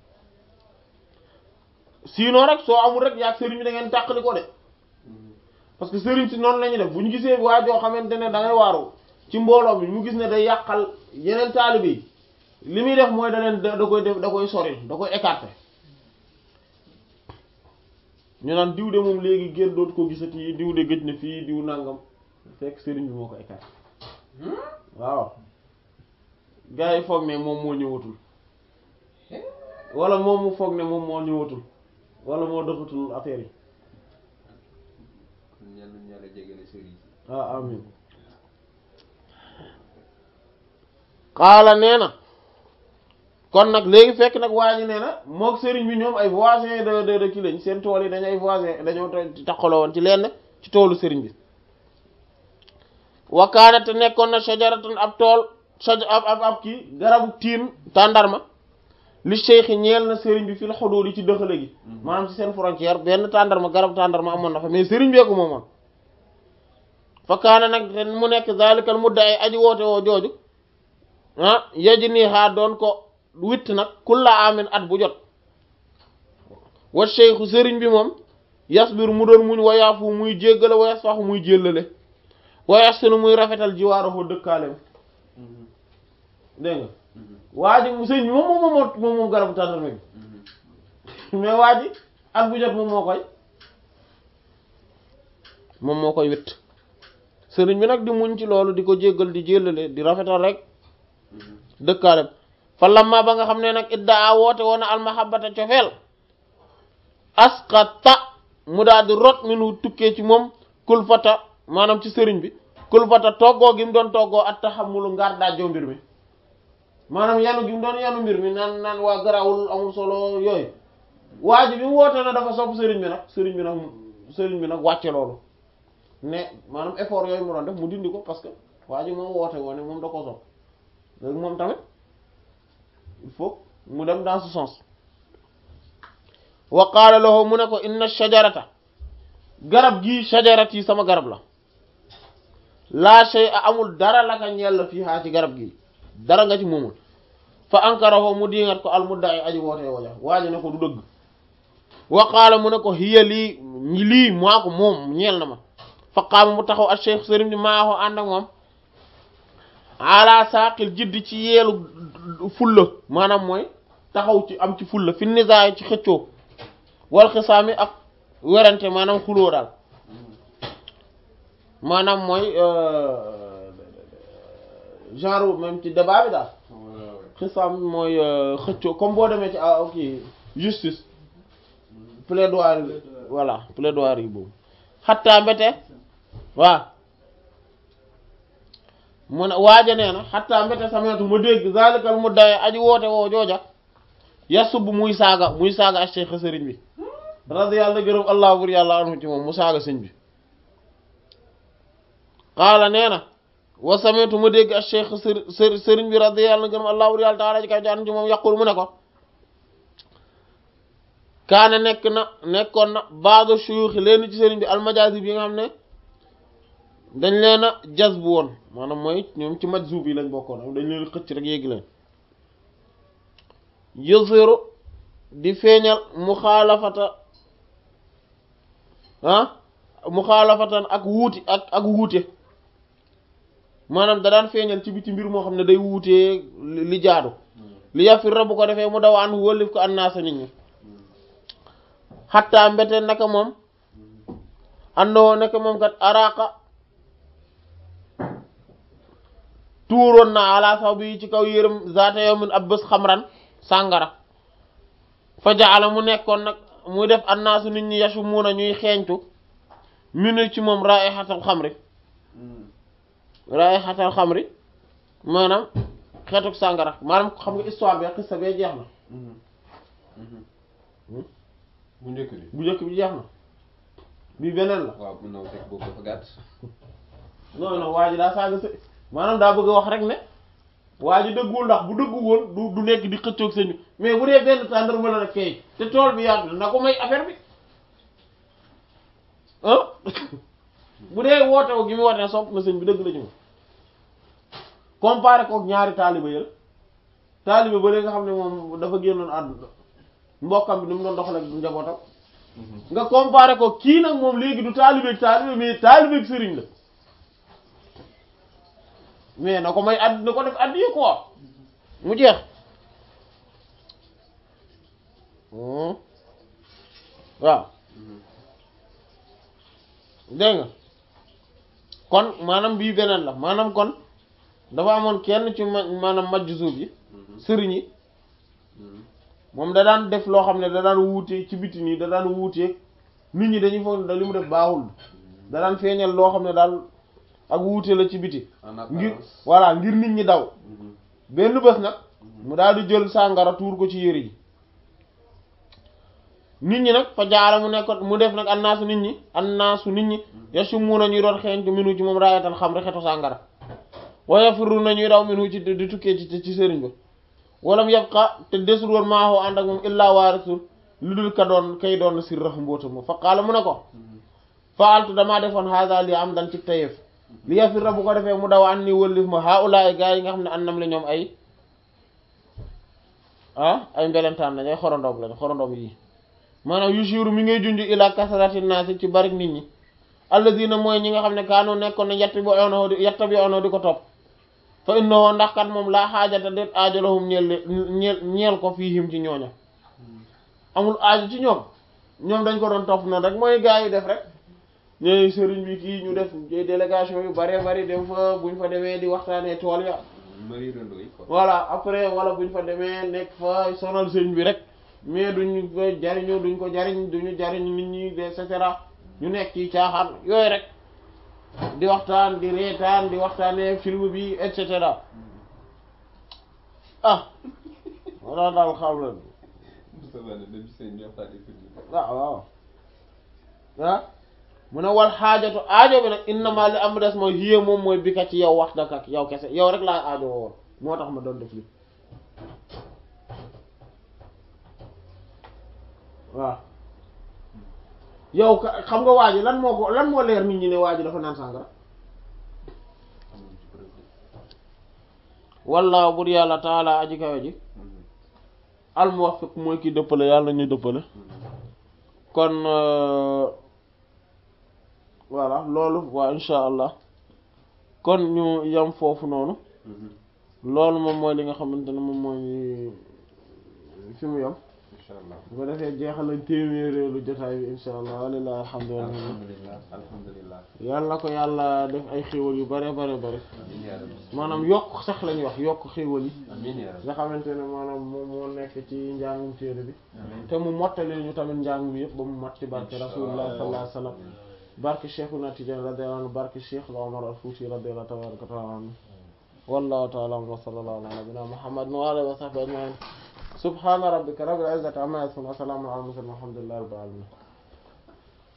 sinon rek soo amul rek yaag sëriñ bi da ngeen tàqali ko de parce que sëriñ si noonu la ñuy def bu ñu gisee waa joo xamante ne da ngay waaru ci mbooloo mi mu gis ne day yàqal yeneen taalibe yi li muy def mooy da leen da koy def da koy soril da koy écarter ñu naan diw de moom léegi génn dootu ko gisati diw de gëj na fii diw nangam fekk sëriñ bi moo ko écarter waaw gars yi foog ne moom moo ñëwatul wala moom mu foog ne moom moo ñëwatul wala moo doxatul affaire yi kon yal nañu yàlla jégale sëriñ si. ah amin xaala nee na kon nag léegi fekk nag waa ji nee na mook sëriñ bi ñoom ay voisins de de de kii lañ seen tool yi dañu ay voisins dañoo taxaloo woon ci lenn ci toolu sëriñ bi wakaana te nekkoon na shajaratan ab tool shaj ab ab ab kii garabu tiin tàndarma li cheikh ñeel na sëriñ bi fil xuduud yi ci dëxale gi maanaam ci seen frontière benn tàndarma garabu tàndarma amoon na fa mais sëriñ beeku moomoon fa kaana nag te mu nekk zalikal mudda ay aji woote woo jooju ah yaji nii xaa doon ko witt nag kulla amin at bu jot wa cheikhu sëriñ bi moom yasbir mu doon muñ wayaafu muy jéggale wayas faxu muy jéllale wayas sunu muy rafetal jiwaaroo dëkkaaleem dégg nga waa ji sëriñ bi moom moom moom moom moom garabu tàndarma bi mais waa ji at bu jot moom moo koy moom moo koy witt sëriñ bi nag di muñ ci loolu di ko jéggal di jéllale di rafetal rek dëkkaalem fa lamma ba nga xam ne nag iddaa woote woon na almahabata cofeel asqata mu daal di rot minu tukkee ci moom kulfata maanaam ci sëriñ bi kulfata toggoo gi mu doon toggoo at taxamulu ngaar daajjoo mbir mi maanaam yanu gi mu doon yanu mbir mi naan naan waa garawul amul solo yooyu waa ji bi mu woote na dafa sopp sëriñ bi nag sëriñ bi nag sëriñ bi nag wàcce loolu ne maanaam effort yooyu mu doon def mu dindi ko parce que waa ji moom woote woon ne moom da ko sopp léegi moom tamit il faut mu dem dans ce sens wa qaala lahu mu ne ko inna shajarata garab gii shajarat yi sama garab la laa shay a amul dara la ka ñeel la fii xaa ci garab gii dara nga ci moomul fa ankarahu mu diingat ko al mudda'i aji wootee waja waa ji ne ko du dëgg wa qaala mu ne ko hiya lii lii maa ko moom ñeel na ma fa qaama mu taxaw ak cheikh sëriñ bi maa ko ànd ak moom ala saaqil jiddi ci yeelu fulla maanaam mooy taxaw ci am ci fulla fi nisaay ci xëccoo wal xisaami ak werante maanaam xuloo daal maanaam mooy genre même ci débat bi daal xisaam mooy xëccoo comme boo demee ci ah ok justice plaidoirie voilà plaidoirie yi boobu xattaa mbete waaw mu ne waaja nee na xattaa mbete sameetu ma dégg zalikal mu daye aji woote woo jooja yasub muy saaga muy saaga ak cheikh sëriñ bi radiyallahu gërëm allah bur yàlla anhu ci moom mu saaga sëñ bi qaala nee na wa sameetu ma dégg ak cheikh sëri sëriñ bi radiyallahu gërëm allah bur yàlla taala ji kay jaan ci moom yaqul mu ne ko kaane nekk na nekkoon na baado shuyuxi leen ci sëriñ bi almajaasi bi nga xam ne dañ leen a jas bu woon maanaam mooy ñoom ci majzub yi lañ bokkoon am dañ leen xëcc rek yéegi leen yusiru di feeñal muxaalafata ah muxaalafatan ak wuuti ak ak wuute maanaam da daan feeñal ci biti mbir moo xam ne day wuutee li jaadu li yafir rabu ko defee mu daw an wëllif ko annaasa nit ñi xattaa mbete naka moom andoo naka moom kat araaka tuuroon na ala saw bi ci kaw yërëm zaata yawmin ab bés xamran sàngara fa jaala mu nekkoon nag muy def annaasu nit ñi yasu muuna ñuy xeeñtu minu ci moom raihatal xamri raihatal xamri maanaam xeetuk sàngara maanaam xam nga histoire bi xissa bee jeex na bu njëkk bi bu njëkk bi jeex na bi beneen la waaw mun na fekk boobu dafa gàtt non non waa ji daa saaga së maanaam daa bëgg a wax rek ne waa ji dëggul ndax bu dëggu woon du du nekk di xëccoog sëñ bi mais bu dee benn tàndarma la rek kay te tool bi yaatu na ko may affaire bi ah bu dee woote wu gi mu woote sopp na sëñ bi dëgg la ci moom comparé kook ñaari taaliba yël taaliba ba léegi nga xam ne moom dafa génnoon àdduna mbokkam bi ni mu doon doxal ak njabootam nga comparé ko kii nag moom léegi du taalibeeg taalibe mais taalibeeg sëriñ la mais na ko may add na ko def addi yi quoi mu jeex waaw dégg nga kon maanaam bii beneen la maanaam kon dafa amoon kenn ci ma maanaam majj suuf yi sëriñ yi moom da daan def loo xam ne da daan wuute ci biti nii da daan wuuteeg nit ñi dañuy foog da li mu def baaxul da daan feeñal loo xam ne daal ak wuute la ci biti ngir voilà ngir nit ñi daw benn bés nag mu daal di jël sàngara tuur ko ci yëre yi nit ñi nag fa jaara mu nekkoon mu def nag annaasu nit ñi annaasu nit ñi yasumuna ñuy doon xeeñtu minu ci moom raayatal xam rek xetu sàngara wa yafiruna ñuy daw minu ci di tukkee ci ci sëriñ ba walam yabqa te desul woon maaxoo ànd ak moom illaa waarisul lu dul ka doon kay doon sirra mbóota moom fa qaala mu ne ko faaltu damaa defoon haada li am dan ci tayeef li yafirra bu ko defee mu daw an ni wëllif ma haulaay gaa yi nga xam ne annam la ñoom ay ah ay mbelentaan lañ ay xorondoom lañ xorondoom yi maanaam yushiru mi ngay junj ila kasrati naasi ci bari nit ñi alladina mooy ñi nga xam ne kaanu nekkoon ne yett bi ono di yetta bi ono di ko topp fa innahu ndax kat moom laa xaajata déet aajo lahum ñeel ñeel ñeel ko fiihim ci ñooña amul aajo ci ñoom ñoom dañ ko doon topp noonu rek mooy gaa yi def rek ñooy sëriñ bi kii ñu def délégation yu bare bari dem fa buñ fa demee di waxtaanee tool ya voilà après wala buñ fa demee nekk fa sonal sëriñ bi rek mais duñ ko jariñoo duñ ko jariñ duñu jariñ nit ñi et cetera ñu nekk ci caaxaan yooyu rek di waxtaan di reetaan di waxtaanee film bi et cetera ah wala daal xam la waaw waaw ah mu ne wal xaajatu aajo bi nag innama li am des mooy hiya moom mooy bi ka ci yow wax daka yow kese yow rek laa aajo woon moo tax ma doon def li waaw yow xam nga waa ji lan moo ko lan moo leer nit ñi ne waa ji dafa naan sàngara wallaahu bur yàlla taala aji kawe ji al muwaffiq mooy ki dëppale yàlla ñu dëppale kon voilà loolu waa insha allah kon ñu yam foofu noonu loolu moom mooy li nga xamante ne moom mooy fi mu yam bu ko defee jeexal nañ téeméeréelu jotaay bi insha allah walilahi alhamdulillah alhamdulillah yàlla na ko yàlla def ay xéwal yu bare bare bare maanaam yokk sax lañuy wax yokk xéwal yi nga xamante ne maanaam moom moo nekk ci njàngum téere bi te mu mottali ñu tamit njàng mi yëpp ba mu mat ci barke rasulullah sallallahu alayhi wa sallam barke Cheikhuna Tidiane radiyallahu anhu barke Cheikh Omar al Fouti radiyallahu tabaraka wa taala anhu wallahu taala wa sallallahu ala nabina muhammadin wa alihi wa sahbihi ajmain subhana rabbika rabbil izzati amma yasifun wa salamun ala al mursalin walhamdulillahi rabbil alamin